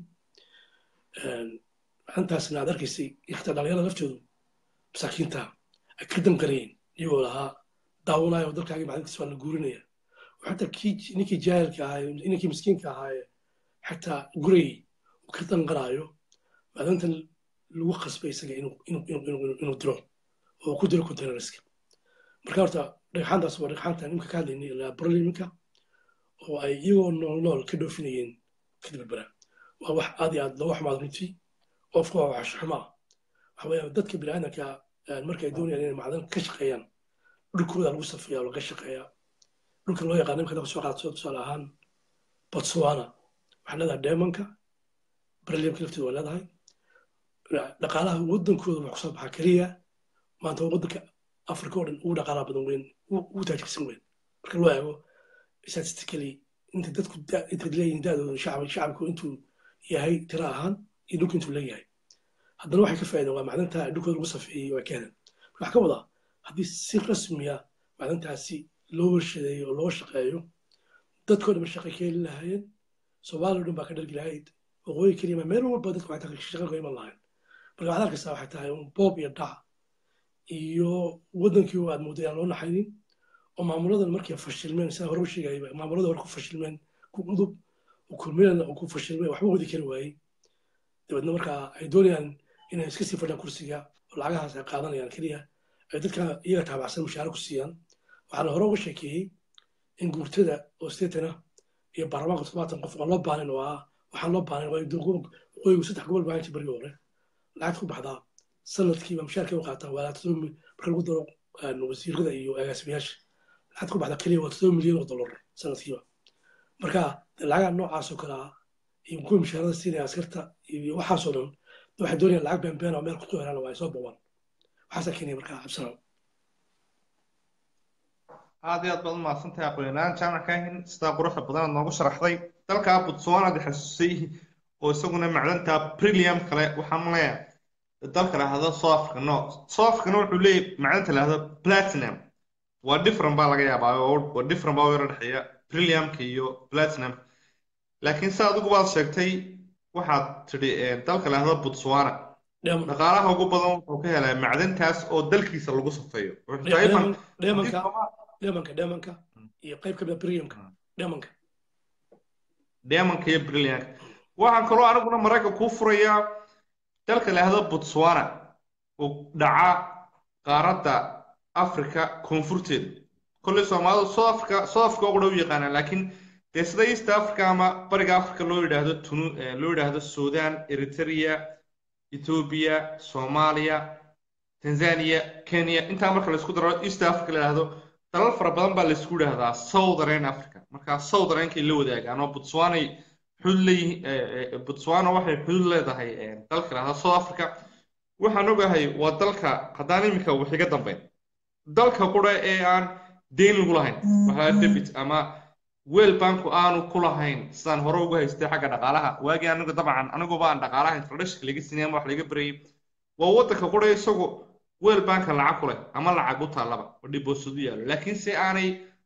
macdantaasna aad arkaysay xitaa dhalinyarada laftoodu masaakiinta ay ka danqarayeen iyagoo lahaa daawanaya oo dalkaagii macdankiisa waa la guurinaya oo xataa kii ninkii jaahilka ahaa ninkii miskiinka ahaa xataa gurayay uu ka danqaraayo macdantan lagu qasbay isaga inuu diro oo ku diro containerska marka horta dhagxaantaas waa dhagxaantan imka ka hadlaynay ilaa barliminka oo ay iyagoo nool nool ka dhoofinayeen kadib berbera waa wax aad iyo aad looga xumaad runtii qofku waa wax xumo ah waxa weeye dadka biniaadanka marka ay doonayaan inay macdan ka shaqeeyaan dhulkooda lagu safeeya oo laga shaqeeyaa dhulka loo yaqaano imka laga soo qaadso tusaale ahaan botswana waxay leedahay deemanka barliminka lafteeda waa leedahay dhaqaalaha waddankooda wax kusoo baxaa keliya maanta waddanka africa oo dhan ugu dhaqaalaha badan weyn ugu taajirsan weyn marka loo eego statistically inta dadku inta leeyihin daadooda shacab shacabku intuu yahay tira ahaan iyo dhulku intuu leeyahay haddana waxay ka faa'iideen waa macdanta dhulkooda lagu safeeyey waa ka heleen marka wax ka wadaa haddii si rasmiya macdantaasi loo warshadeeyo oo loo shaqeeyo dadkoo dhan shaqay ka heli lahaayeen soomaaliya o dhan baa ka dhargi lahayd waqooyi keliya meel walba dadku waxay shaqa ka iman lahayn marka waxaad arkaysaa waxay tahay boob iyo dhac iyo waddankii oo aad mooday aan loo naxaynin oo maamuladan markay fashilmeen sida hore u sheegayba maamulada hore ku fashilmeen ku udub kulmiyana ku fashilmeen waxba wadi kari waayey dabeedna markaa ay doonayaan inay iska sii fadhiyaan kursiga oo lacagahaas ay qaadanayaan keliya ay dadka iyaga taabacsan mushaare ku siiyaan waxaana hore uga sheekeeyey in guurtada oo sideetana iyo baarlamaanka toddobaatan qof aan loo baanin oo ah waxaan loo baanin waqooyigu saddex gobol baahanti barigii hore lacagta ku baxdaa sanadkiiba mushaarkay u qaataan waa todoba marka lagu daro wasiirada iyo agaasimayaasha lacagta ku baxda keliya waa todoba milyan oo dollar sanadkiiba marka lacagaha noocaas oo kale ah iyo kuwa mushaarada siinaya askarta iyo waxaasoo dhan waxay doonayaan lacag beenbeen oo meel kusoo helaan waa ay soo bobaan waxaasaa keenaya marka cabsanaw aad iyo aad baad umahadsantahay aqoonyahaan jaamac kahin sidaa quruxda badan aad noogu sharaxday dalka botswana aad xasuusay oo isaguna macdanta premium kale waxaa malaya dalka lahado south africa no south africana wuxuu leeyahy macdanta lahado platinum waa different baa laga yaabaa waa different baa u yaro dhexeeya premiumka iyo platinum laakiin si adigu baad sheegtay waxaad tidhi dalka lahado botswana dhaqaalaha ugu badan wuxuu ka helaa macdantaas oo dalkiisa lagu safeeyo dheemanka dheemanka dheemanka iyo qayb ka mida premiumka dheemanka dheemanka iyo brillianka waxaan kaloo aniguna maraykan kuu furayaa dalka lahdo botswana oo dhaca qaaradda africa koonfurteeda kolley soomaalidu south africa south africa oo qura u yaqaanaan laakiin dee sida east africa ama bariga africa loo yidhaahdo tunu loo yidhaahdo sudan eritrea ethiopia soomaaliya tanzania kenya intaa marka laisku daro east africa la yidhaahdo dalal fara badan baa laisku yidhaahdaa southern africa markaa southernnkay la wadaagaan oo botswanay xudud leeyihiin botswana waxay xudud leedahay dalka lahda south africa waxaan ogahay waa dalka haddaan iminka wax iga dambeyn dalka qura ee aan deyn lagu lahayn waxaa debit ama weel banku aanu ku lahayn sidaan hore ugu haystay xagga dhaqaalaha waagii anigu dabcan aniguba aan dhaqaalaha introductionka laga sinay ama wax laga barayay waa waddanka qura isagu weel banka lacag ku leh ama lacag u taallaba oo dhiboosudu yaallo laakiin se aanay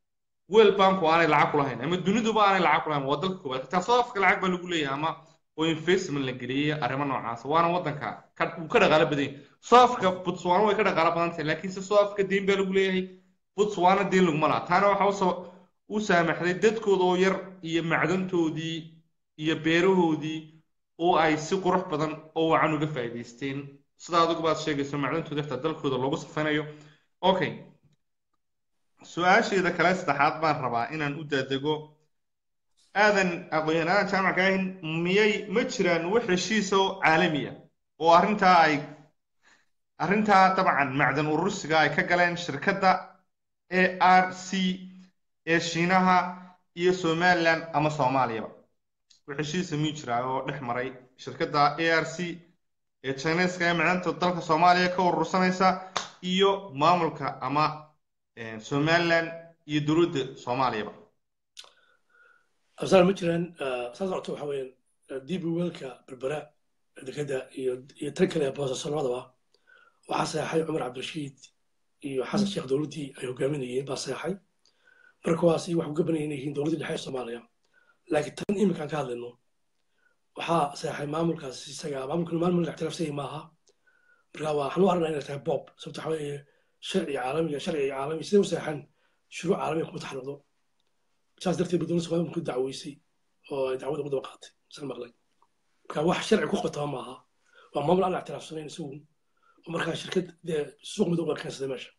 world banku aanay lacag ku lahayn ama duniduba aanay lacag ku lahayn waa dalka koowaad xitaa south africa lacag baa lagu leeyahay ama oo investment la geliyey arrimo noocaas waana waddanka ka uu ka dhaqaalo badan yahay south africa botswana way ka dhaqaalo badan tahay laakiin se south africa deyn baa lagu leeyahay botswana deyn laguma laha taana waxaa usoo u saamaxday dadkooda oo yar iyo macdantoodii iyo beerahoodii oo ay si qurux badan oo wacan uga faa'iidaysteen sida adigu baad sheegayso macdantooda xitaa dalkooda loogu safaynayo okay su-aasheeda kale saddexaad baan rabaa inaan u daadego aadan aqoon-yahanada jaamacka ahin miyay ma jiraan wax heshiisa oo caalami ah oo arrintaa ay arrintaa dabcan macdan urursiga ay ka galeen shirkadda a r c ee shiinaha iyo somaliland ama soomaaliyaba wax heshiisa miyuu jiraa oo dhex maray shirkadda a r c ee chineska ee macdanta dalka soomaaliya ka urursanaysa iyo maamulka ama somaliland iyo dowladda soomaaliyaba absaar ma jiraan saa socota waxa weeyaan dib weelka berbera dekeda iyo iyo tan kale boosaaso labadaba waxaa seexay cumar cabdirashiid iyo xasan sheekh dowladdii ay hogaaminayeen baa seexay marka waasi wax uga banaya inay yihiin dowladdii dhexe ee soomaaliya laakiin tan iminkaan ka hadlayno waxaa seexay maamulkaas isaga maamulkuna maamul ixtiraafsanyay maaha marka waa waxaan u arnaa inay tahay bob sababta waxa weeye sharci caalamiga sharci caalami siday u seexan shuruuc caalamiga kuma taxriqdo saas darteed ba dowladda soomaaliya ku dacweysay oo ay dacwada ugu daba qaatay isaan maqlay marka wax sharci ku qotaba maaha waa maamul aan ictiraafsanayn isagu oo markaa shirkad dee suuq madow baa keensaday meesha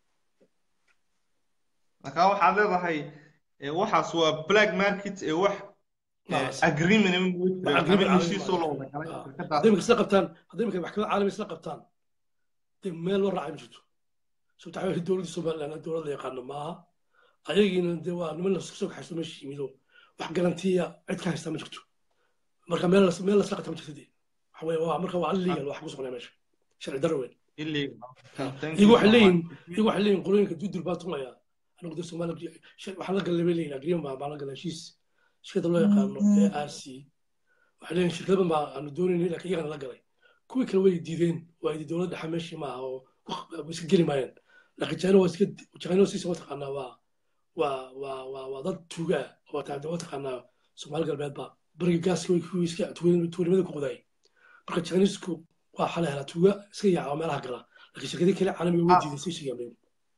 marka waxaad leedahay waxaas waa black market ee wax agreement heshiisoo la wada galay hadday imika isla qabtaan hadday imika maxkamad caalami isla qabtaan dee meel loo raacay ma jirto sababta waxaa dowladdii somaliland dowlad la yaqaano maaha ayagiina dee waa niman lasoo kaxaysto meesha yimido wax garantiya cid ka haystaa ma jirto marka meel meel lasla qabta ma jirto dee waxa weye waa marka waa illegal wax ku soconaya meesha sharci darro weyn iyagu waxay leeyihin iyagu waxay leeyihin qolooyinka dudur baa tumaya anigu dee soomaaliya waxaan la galay bay leeyihin agreement baa baan la galay heshiis shirkadda loo yaqaano a r c waxay leeyihin shirkadaba baa aanu doonaynay laakiin iyagana la galay kuwii kale way diideen waa idi dowladda dhexe meeshii maaha oo iska geli maayeen laakiin china waa iska china siisa mataqaanaa waa waa waa waa waa dad tuuga ah oo taa mataqaanaa soomaali galbeedba bariga gaaska way kuwii iska tuuganimada ku qodaayay marka chinisku waa xala helaa tuuga iska yaaca oo meelaha gala laakiin shirkadii kale caalamiga way diiday sii sheegaan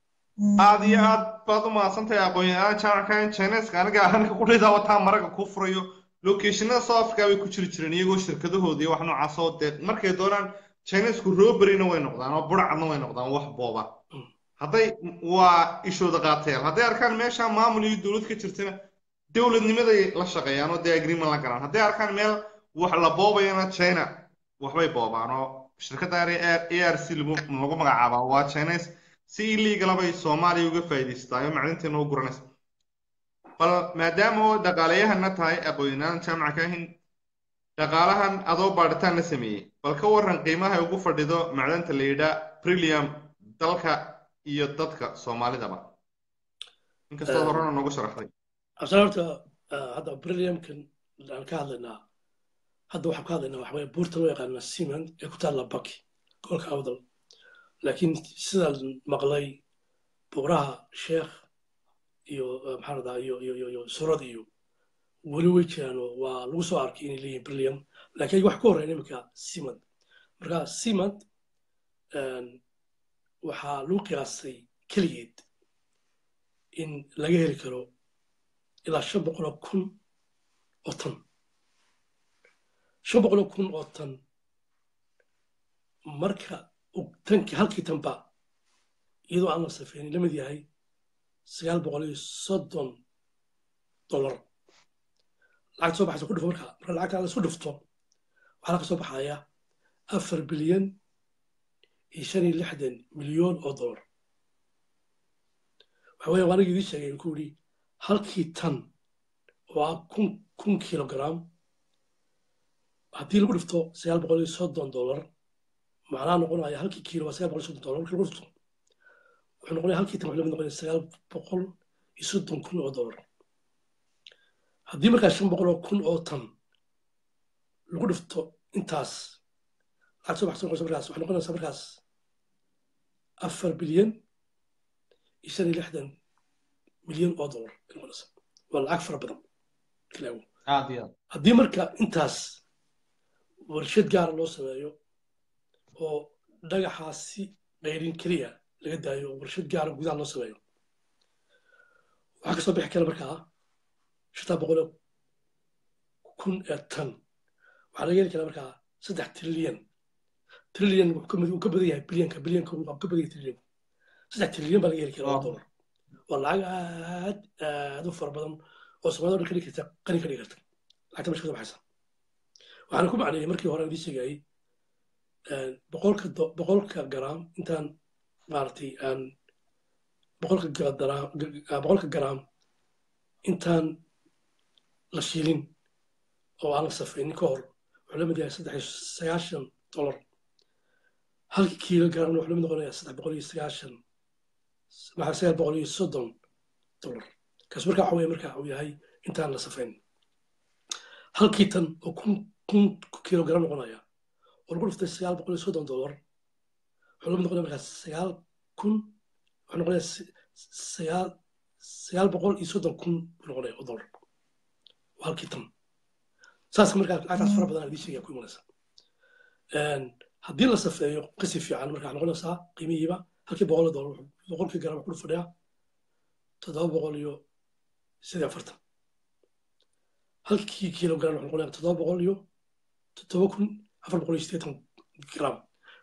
aad iyo aad baad u mahadsantahay aqoon-yahanada jaamacka chineska aniga ahanka qudhaydaa wataa maraga kuu furayo locationada south africa bay ku jiri jireen iyagoo shirkadahooda iyo wax noocaas oo dee markay doonaan chinesku roberina way noqdaan oo burcadna way noqdaan wax booba hadday waa ishooda qaatayaan hadday arkaan meesha maamul iyo dowlad ka jirtana dowladnimaday la shaqeeyaan oo dee agreement la galaan hadday arkaan meel wax la boobayana china waxbay boobaan oo shirkadda a r c lagu magacaabaa waa chines si illegal bay soomaaliya uga faa'iidaystaa oo macdinteena u guranaysa bal maadaama oo dhaqaaleyahana tahay aqoon-yahanada jaamaca ka ahin dhaqaalahan adoo baadhitaan la sameeyey bal ka warran qiimaha ugu fadhido macdanta la yidhaa premium dalka iyo dadka soomaalidaba inkastoo horena noogu sharaxday absaan horta hadda premiumkan aan ka hadlaynaa hadda waxaan ka hadlaynaa waxa weye buurta loo yaqaana siman ee ku taalla baki gobolka awdal laakiin sidaan maqlay buuraha sheekh iyo maxaa radaa iyo iyo iyo iyo surad iyo weli way jiraan oo waa lagu soo arkay inay leeyihin brillium laakiin wax ka horreyn iminka simand marka simand waxaa lagu qiyaasay keligeed in laga heli karo ilaa shan boqoloo kun oo tan shan boqoloo kun oo tan marka tankii halkii tanba iyadoo aan la safeynin la mid yahay sagaal boqol iyo soddon dollar lacagta soo baxaysa ku dhufo marka marka lacagta la isku dhufto waxaa ka soo baxaya afar bilyan iyo shan iyo lixdan milyoon oo dollar waxa weeye waaniga idii sheegay ku yidhi halkii tan oo ah kun kun kilogram haddii lagu dhifto sagaal boqol iyo soddon dollar macnaha noqonaya halkii kiilo waa sagaal boqol iyo soddon dollar markii lagu dhifto wuxuu noqonaya halkii tan wuxuu lamid noqonaya sagaal boqol iyo soddon kun oo dollar haddii markaa shan boqol oo kun oo tan lagu dhifto intaas lacag soo baxsan noqonaysa markaas waxay noqonaysaa markaas afar bilyan iyo shan iyo lixdan milyan oo dollar ay noqonaysaa waa lacag fara badan ilaawo aad iyo aad haddii marka intaas warshad gaara loo sameeyo oo dhagaxaasi qayrin keliya laga daayo oo warshad gaara gudaha loo sameeyo waxaa kasoo bixi kara markaa shantaa boqol kun ee tan waxaa laga heli karaa markaa saddex trilyan trilyan wuxuu ka mid- uu ka badan yahay bilyanka bilyanka uu ka badan yahay trilyanku saddex trilyan baa laga heli karaa oo dollar waa lacag aad aad u fara badan oo soomaalida o dhan ka dhigi karta qani ka dhigi karta lacagta meesha kasoo baxaysa waxaan ku macneeyey markii hore aan idiin sheegayay boqolka do- boqolka garaam intaan maaragtay aan boqolka ga- daraam- ga- ga- boqolka garaam intaan la shiilin oo aan la safaynin ka hor wuxuu la mid yahay saddex iyo sagaashan dollar halkii kiilo garaamna wuxuu la mid noqonayaa saddex boqol iyo sagaashan maxaa sagaal boqol iyo soddon dollar kaas markaa waxa weye marka uu yahay intaan la safayn halkii tan oo kun kun kiilo garam noqonaya oo lagu dhuftay sagaal boqol iyo soddon dollar wuxuu la mid noqonaya markaa sagaal kun wuxuu noqonaya s- sagaal sagaal boqol iyo soddon kun buu noqonaya oo dollar waa halkii tan saas markaa lacagtaas fara badan idiin sheegaya ku imanaysa haddii la safeeyo qisi fiican markaa noqonaysaa qiimihiiba halkii boqol oo dollar wuxuu- boqolkii garam wuxuu fadhiyaa toddoba boqol iyo sidii afartan halkii kiilo garam wuxuu noqonayaa toddoba boqol iyo toddoba kun afar boqol iyo siddeetan gram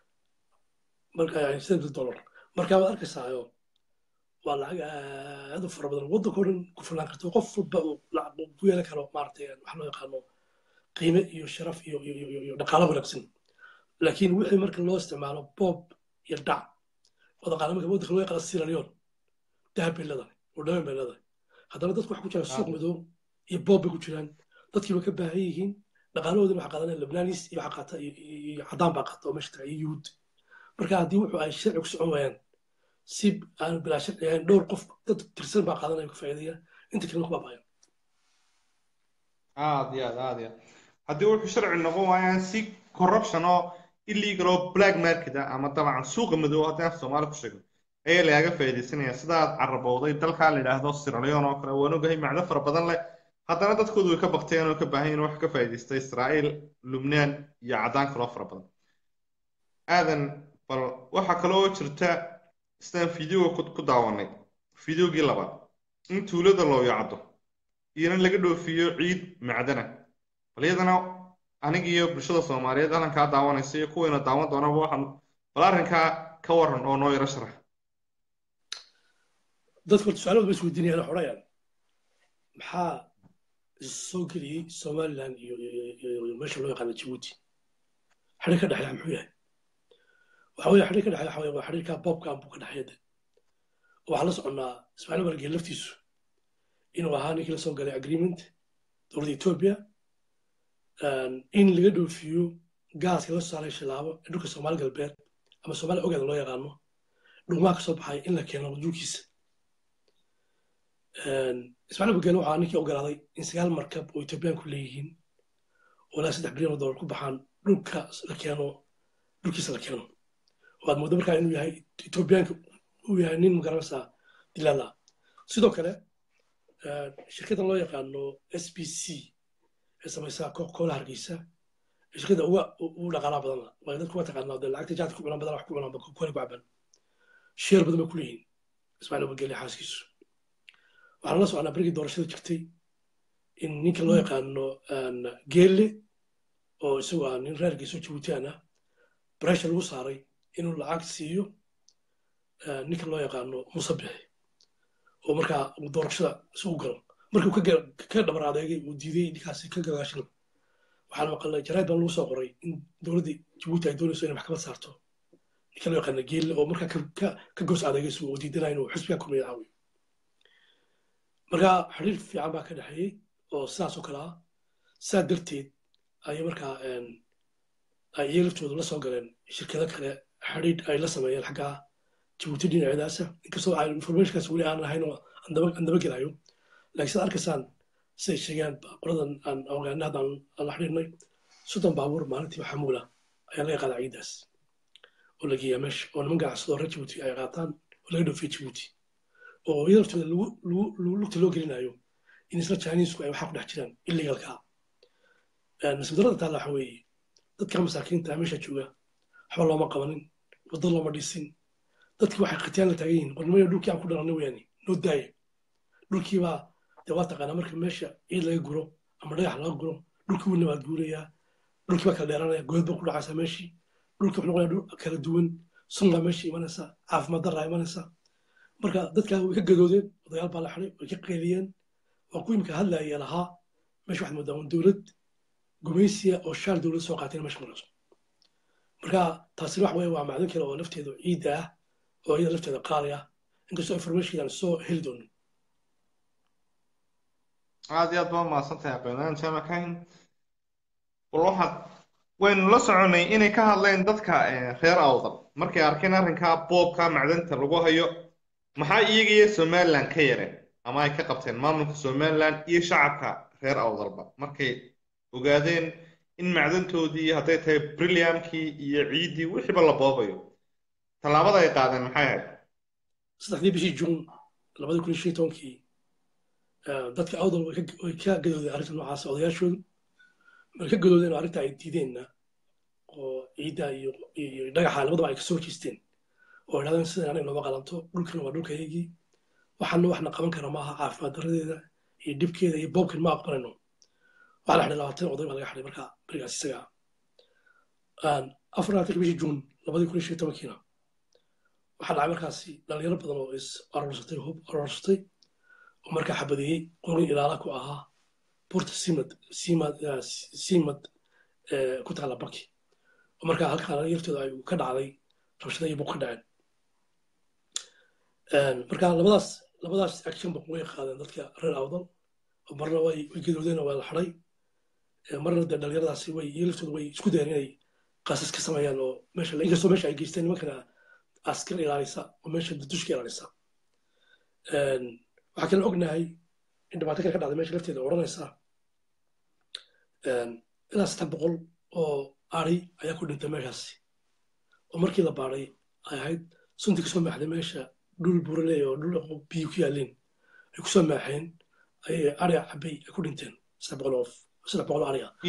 marka yani siddeetan dollar marka waad arkaysaa waa lacag aad u fara badan waddanka oo dhan ku filnaan karto qof walba uu lacag uu ku yeelan karo maaragtay wax loo yaqaano qiime iyo sharaf iyo iyo iyo iyo dhaqaalo wanaagsan laakiin wixii marka loo isticmaalo boob iyo dhac oo dhaqaale marka waddanka loo yaqaano sierra leone dahab bay leedahay oo dhaweyn bay leedahay haddana dadku waxa ku jira suuq madow iyo boob bay ku jiraan dadkii way ka baahan yihiin dhaqaalahoodina waxa qaadanaya lebnaanis iyo waxa qaata iyo- iyo iyo caddaan baa qaata oo meesha taga iyo yuhuud marka haddii wuxuu ay sharci ku socon waayaan si aan bilaa sharci ahayn dhowr qof dad tirsan baa qaadanaya ka faa'iidaya inta kalena ku baabaayan aad iyo aad aad iyo aad haddii wuxuu sharci noqon waayaan si corruption oo illegal oo black market ah ama dabcan suuqa madow haddii aan soomaali ku sheegno ayaa lagaga faa'iidaysanaya sidaad carabowday dalkaa la yidhaahdo Sierra Leone oo kale waan ogahay macno fara badan leh haddana dadkoodu way ka bakteen oo ka baahan yihiin wax ka faa'iidaysta Israa'iil Lubnaan iyo caddaan kaloo fara badan aadan bal waxaa kaloo jirta sidaan fideoga ku ku daawanay fideogii labaad in tuulada loo yacdo iyana laga dhoofiyo ciid macdana bal iyadana aniga iyo bulshada soomaaliyeed halkan kaa daawanaysa iyo kuwayna daawan doonaba waxaan bal arrinkaa ka waran oo noo yaro sharax dadku horta su-aalahood bay isweydiinayaan oo xorayaan maxaa soo geliyey somaliland iyo iyo- iyo iyo meesha loo yaqaano jabuuti xidhiir ka dhexeeya muxuu yahay waxa weeye xidhiir ka dhexeeya waxa weeye waa xidhiirka boobka buu ka dhexeeya de waxaa la soconnaa ismaaciil margeel laftiisu inuu ahaa ninkii la soo galay agreement dowladda etoobiya in laga dhoofiyo gaaska la soo saaray shilaabo ee dhulka soomaali galbeed ama soomaali ogaada loo yaqaano dhuumaha ka soo baxay in la keeno dhulkiisa ismaaciil margeel waxaa ninkii ogolaaday in sagaal markab oo etoobiyaanku leeyihiin oo ilaa saddex bilyan oo dollar ku baxaan dhulka la keeno dhulkiisa la keeno waad moodo markaa inuu yahay etoobiyaanka uu yahay nin magaranaysaa dilaal ah sidoo kale shirkaddan loo yaqaano s b c ee samaysa kola hargeysa shirkadda uga ugu dhaqaalaa badan la waayo dadku waa taqaanaa dee lacagta jaadka ku cunaan badan wax ku cunaan kola ku caban sheer badan bay ku leeyihiin ismaaciil abageli xaaskiisu waxaan la soconaa berigii doorashada jirtay in ninka loo yaqaano geelle oo isagu ah nin reer geeso jabuutiyan ah breshar lagu saaray inuu lacag siiyo ninka loo yaqaano muuse bixi oo markaa uu doorashada isugu galo markuu ka dhabar adeegay uu diiday ninkaasi ka gadaashin waxaan maqalnay jaraid baan lagu soo qoray in dowladda jabuuti ay doonayso inay maxkamad saarto ninka loo yaqaano geelle oo markaa ka goos adeegayso oo diidanaya inuu xisbiga kulmiya caawiyo marka xiriir fiican baa ka dhexeeyey oo sidaas oo kale ah saa darteed ayay markaa ay iyaga laftoodu la soo galeen shirkado kale xidhiidh ay la sameeyeen xaggaa jabuuti dhinaceedaasa inkastoo aan informationkaas weli aan lahayn oo aan daba gelayo laakiin sidaad arkaysaan siday sheegaan qoladan aan ogaana haddaan la xidhiidhnay soddon baabuur maalintii xamuula ayaa laga qaadaa ciidaas oo la geeyaa meesha oo niman ganacsado reer jabuuti ay qaataan oo laga dhoofiya jabuuti oo iyada laftooda lagu lagu lagu lugta loo gelinayo in isla chinesku ay waxaa ku dhex jiraan illegalka nasiibdarada taalla waxa weeye dadka masaakiinta ah meesha jooga waxba looma qabanin waddo looma dhisin dadkii waxay khatiyaan la taagan yihiin qornimada dhulkii aan ku dhalanay weyaani noo daaya dhulkiibaa dee waa taqaanaa marka meesha ciid laga guro ama dhagax laga guro dhulkii wuu nabaad guurayaa dhulkii baa kala dheeranaya good baa ku dhacaysaa meeshii dhulkii wuxuu noqonayaa dhul kala duwan sun baa meesha imanaysa caafimaad daraa imanaysa marka dadkaa way ka gadoodeen odayaal baa la xiday way ka qeeliyeen waa ku imika hadlaaya lahaa meesha waxaad moodaa un dowlad gumaysiya oo shaar dowlad soo qaatayna meesha marayso marka taasina wax weeye waa macdin kale oo lafteedu ciidda ah oo iyada lafteeda qaali ah inkastoo information aan soo heli doonin aad iyo aad baa mahadsantahay aqoonyahan jaamac kahin bal waxaad waynu la soconay inay ka hadleen dadka reer awdal markay arkeen arrinkaa boobka macdanta lagu hayo maxaa iyaga iyo somaliland ka yareen ama ay ka qabteen maamulka somaliland iyo shacabka reer awdalba markay ogaadeen in macdantoodii hadday tahay brilliamkii iyo ciiddii wixiiba la boobayo tallaabada ay qaadeen maxay ahayd saddexdii bishii juun labadii kun iyo shan iyo tobankii dadka awdal way ka gadoodeen arrinta noocaas odayaashoodu way ka gadoodeen oo arrinta ay diideenna oo ciidda iyo iyo dhagaxa labadaba ay kasoo horjeesteen oo idhahdeen sidan anaga nooma qalanto dhulkan waa dhulkayagii waxaana waxna qaban kara maaha caafimaad daradeeda iyo dhibkeeda iyo boobkan ma aqbalayno waxaa la xidhay labaatan oday baa laga xidhay marka berigaas isaga afar labaatanka bishii juun labadii kun iyo shan iyo tobankiina waxaa dhacay markaasi dhalinyaro badan oo is arorsatay hub arorsatay oo markaa xabadeeyey qorin ilaala ku ahaa buurta simad simad simad ku taala baki oo markaa halkaa dhalinyartooda ay ka dhacday rabshada iyo buuq ka dhaceen marka labadaas labadaas actionba way qaadeen dadka reer awdal oo marna way way gadoodeen oo waa la xidhay marna dee dhalinyaradaasi way iyo laftooda way isku dayeen inay qaasas ka sameeyaan oo meesha inkastoo meesha ay geysteen nimankana askar ilaalisa oo meesha dushka ilaalisa waxaa kale ognahay in dhibaato kale ka dhacday meesha lafteeda odhanaysa ilaa saddex boqol oo ari ayaa ku dhintay meeshaasi oo markii la baadhay ay ahayd suntii kasoo maaxday meesha dhul burale oo dhul biyo ku yaaleen ay kusoo maaxeen ayay ari cabay ay ku dhinteen saddex boqol oo saddex boqol oo ariga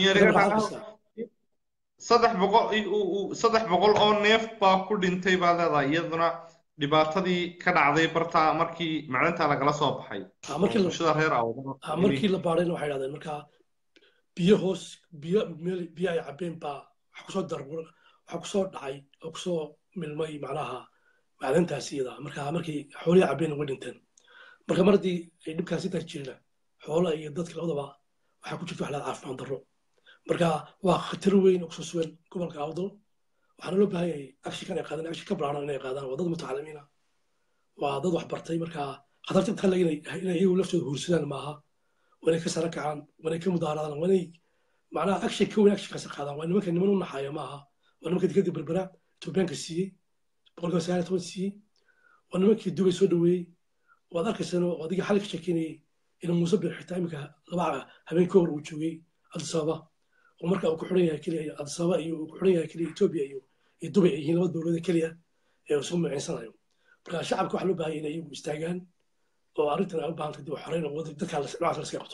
saddex boqol saddex boqol oo neef baa ku dhintay baa leedahay iyaduna dhibaatadii ka dhacday barta markii macdanta lagala soo baxay bulshada reer markii la baadhayna waxay dhahdeen markaa biyo hoos biyo meel biyo ay cabeen baa waxa kusoo dar waxa kusoo dhacay oo kusoo milmay macnaha macdantaasi iyada markaa markii xoolihii cabeen uga dhinteen marka mar haddii ay dhibkaasi taas jirina xoolaha iyo dadka labadaba waxaa ku jirta wax laha caafimaad darro marka waa khatar weyn oo kusoo sugan gobolka awdal waxaana loo baahan yahay akshikan ay qaadaan akshi ka bilaaran inay qaadaan waa dad mutacalimiina waa dad wax bartay marka khatarta inta lag inay iyagu laftooda huursadaan maaha waa inay ka sara kacaan waa inay ka mudaaradaan waa inay macnaha akshay ka weyn akshinkaasi qaadaan waa nimanka niman u naxaaya maaha waa nimanka dikadii berbera etoobiyaanka siiyey boqolkiiba sagaal toban siiyey waa nimankii dubay soo dhaweeyey waad arkaysaan oo adiga xalay ka sheekeynayay in muuse bir xitaa iminka laba habeen ka hor uu joogay addis ababa oo marka uu ku xiran yahay keliya addis ababa iyo uu ku xiran yahay keliya etoobiya iyo iyo dubay ay yihiin laba dowlada keliya ee uu isugu macinsanayo marka shacabka waxaa loo baahan inay iyagu istaagaan oo arrintan ay u baahan tahay dib u xoreyn oo dadka noocaas la iska qabto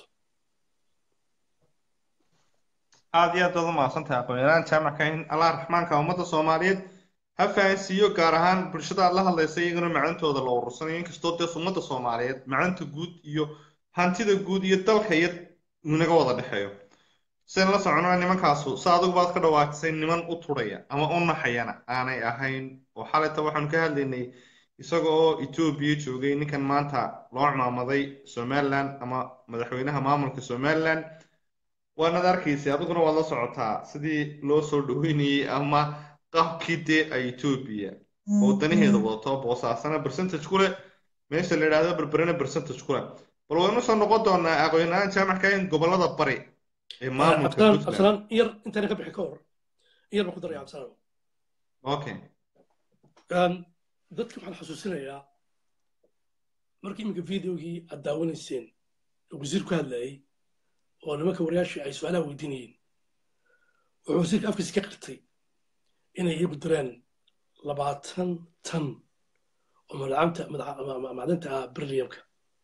aad iyo aad baad u mahadsantahay aqoon-yahaan jaamac kahin allah raxmaanka ummadda soomaaliyeed ha fahansiiyo gaar ahaan bulshada aad la hadlaysa iyaguna macantooda la urursanayo inkastoo dees ummadda soomaaliyeed macanta guud iyo hantida guud iyo dalka iyo inaga wada dhexeeyo sen la soconaa nimankaasu sa adigu baad ka dhawaatisay niman u turaya ama u naxayana aanay ahayn oo xalayta waxaanu ka hadlaynay isaga oo etoobiya joogay ninkan maanta loo cumaamaday somaliland ama madaxweynaha maamulka somaliland waanad arkaysay adiguna waad la socotaa sidii loo soo dhaweynayey ama qaabkii dee ay etoobiya oo danaheeda wadato boosaasana percentage ku leh meesha la yidhaahdo berberena percentage ku leh bal waynu soo noqon doonaa aqoon-yahaan jaamacka in gobolada bari ee maamulka absalaan iyar intaana ka bixi ka hor iyar baan ku daraya absalaan okay dadka waxaan xasuusinayaa markii iminka videogii aad daawanayseen oo wasiir ku hadlayay oo nimanka wariyaashii ay su-aalaha weydiinayeen wuxuu wasiirka afkiisa ka qirtay inay iyagu direen labaatan tan oo malacamta macdanta ah berliamka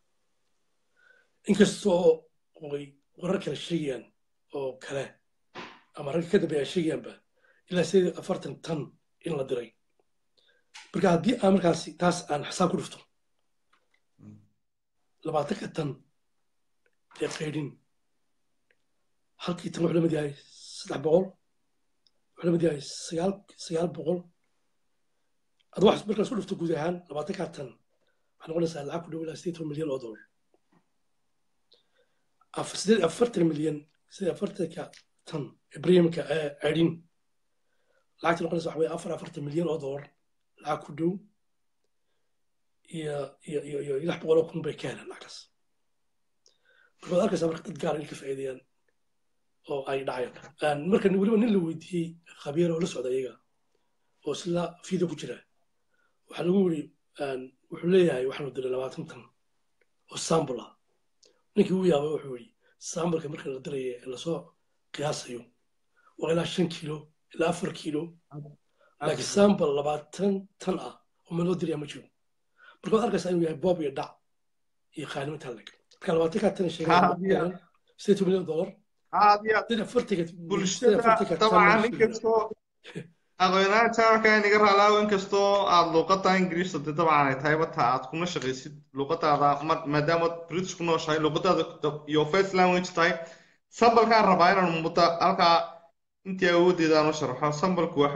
inkastoo ay warar kale sheegayaan oo kale ama ragga ka dambeeya sheegayaanba ilaa sideed iyo afartan tan in la diray marka haddii aan markaasi taas aan xisaab ku dhufto labaatanka tan ee qaydhin halkii tan wuxuu la mid yahay saddex boqol wuxuu la mid yahay sagaal sagaal boqol ad wax markaa isku dhufto guud ahaan labaatanka tan waxay noqonaysaa lacag ku dhow ilaa sideed toban milyan oo dollar sideed afartan milyan sideed afartanka tan ee premiumka ee qaydhin lacagta noqonaysa waxa weye afar afartan milyan oo dollar lacag ku dhow iyo iyo iyo iyo lix boqol oo kun bay ka helaan lacagtaas marka waad arkaysaa marka dad gaar inay ka faa'iideeyaan oo ay dhacayaan marka weliba nin la weydiiyey khabiir oo la socda iyaga oo isla video ku jira waxaa lagu yiri wuxuu leeyahay waxaanu diray labaatan tan oo sambul ah ninkii uu yaabay wuxuu yidhi sambalka marka la diraya ee lasoo qiyaasayo waa ilaa shan kiilo ilaa afar kiilo laakiin sambal labaatan tan ah oo ma loo diraya ma jiro marka waad arkaysaa inuu yahay boob iyo dhac iyo qaanimo taaleg marka labaatankaa tan sheegay sideed milyan dollar bulshada dabcan inkastoo aqoonaan jaamacka inaga raalaawo inkastoo aad luuqada ingiriista de dabcan ay tahay bata aad kuna shaqaysid luuqadaada maadaama british ku nooshahay luuqadaada iyo first language tahay sambalkaan rabaa inaan muddo halkaa intii awoodeeda aan u sharaxo sambalku waxa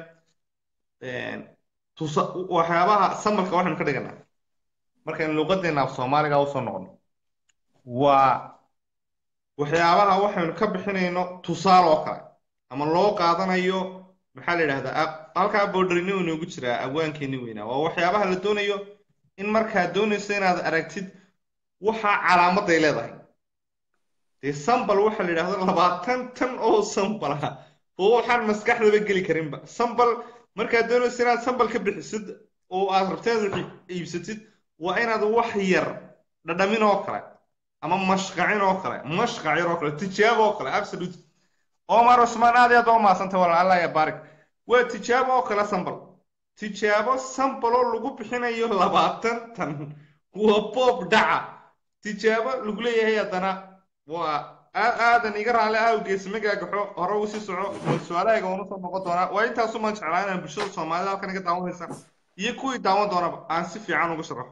weeyaan waxyaabaha sambalka waxaynu ka dhiganaa markaynu luuqadeena af soomaaliga usoo noqono waa waxyaabaha waxaynu ka bixinayno tusaale oo kale ama loo qaadanayo maxaa la yidhahdaa halkaa boodharino inoogu jiraa abwaankeeni weynaa waa waxyaabaha la doonayo in markaad doonayso inaad aragtid waxa calaamaday leedahay dee sambal waxaa la yidhahdo labaatan tan oo sambal ah oo waxaan maskaxdaba geli karinba sambal markaad doonayso inaad sambal ka bixisid oo aad rabto inaad iibsatid waa inaad wax yar dhadhamin oo kale ama mashqacin oo kale mashqac yar oo kale tijaabo oo kale absolute omar cusmaan aad iyo aad waa umahadsantay walaal allah ya baarik waa tijaabo oo kale sambal tijaabo sambal oo lagu bixinayo labaatan tan waa boob dhaca tijaabo lagu leeyahay haddana waa aadan iga raali awgees magaagaxo hore u sii soco su-aalahayga waanu soo noqon doonaa waa intaasumaan jeclaa inaan bulshada soomaalida halkan iga daawanaysa iyo kuwii daawan doonaba aan si fiican ugu sharaxo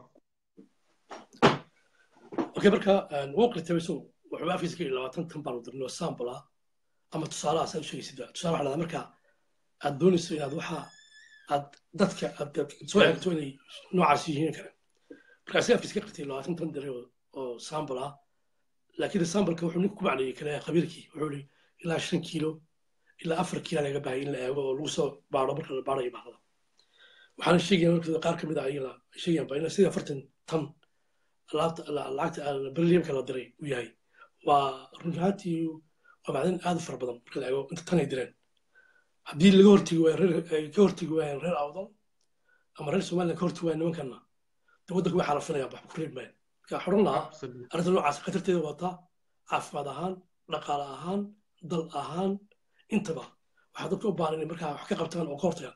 okay marka waqti tabayso wuxuu afkiisa ka yidhi labaatan tan baan u dirnay oo sample ah ama tusaalahaas aad u sheegaysid tusaale waxaa dhahdaa marka aad doonayso inaad waxa aad dadka aad soo xigto inay noocaas yihiin kale marka asiga afkiisa ka qirtay labaatan tan diray oo sample ah laakiin sambalka wuxuu ninku ku macneeyey kale khabiirkii wuxuu yidhi ilaa shan kiilo ilaa afar kiila laga baahaya in la eego oo lagu soo baaro marka la baarayo baaqda waxaana sheegaya marka qaar ka mid ah ayagana sheegayanba in sidii afartan tan lacagta berliamka la diray uu yahay waa run ahaantii waa macdan aad u fara badan marka la eego inta tan ay direen haddii laga hortegi waayo ay ka hortegi waayeen reer awdal ama reer somaliland ka hortegi waayan nimankana de waddanka way xalafinayaan waxba ku reeb maayan marka xoran lahaa arrinta noocaas khatarteeda wataa caafimaad ahaan dhaqaale ahaan dal ahaan intaba waxaa dadka u baahan inay markaa wax ka qabtaan oo ka hortagaan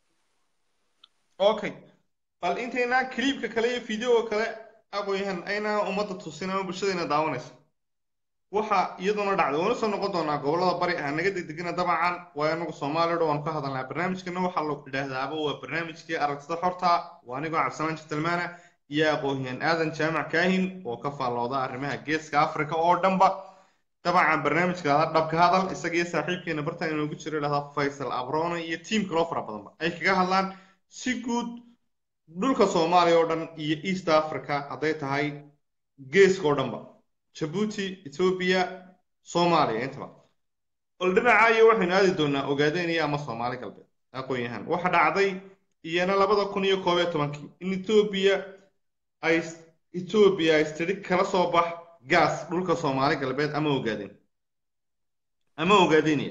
okay bal intaynaan kliibka kale iyo fideoga kale aqoonyahan ayna ummadda tusin ama bulshadeena daawanaysa waxa iyaduna dhacday waanu soo noqon doonaa gobollada bari ah naga degdegina dabcan waa anagu soomaaliya dho waan ka hadalnaa barnaamijkana waxaa lagu idhaahdaaba waa barnaamijkii aragtida xorta waa anigoo cabdisalaan jitalmaana iyo aqoonyahan aadan jaamac kaahin oo ka faallooda arrimaha geeska africa oo dhanba dabcan barnaamijkaada dhabka hadal isaga iyo saaxiibkeena bartaan inoogu jiro idhahdaa faysal abrone iyo tiim kaloo fara badanba ay kaga hadlaan si guud dhulka soomaaliya oo dhan iyo east africa hadday tahay geeska oo dhanba jabuuti etoobiya soomaaliya intaba bal dhinaca iyo waxaynu aadi doonaa ogaadeniya ama soomaali galbeed aqoon-yahan waxa dhacday iyana labada kun iyo koob iyo tobankii in etoobiya ay etoobiya ay istiri kala soo bax gaas dhulka soomaali galbeed ama ogaadeen ama ogaadeniya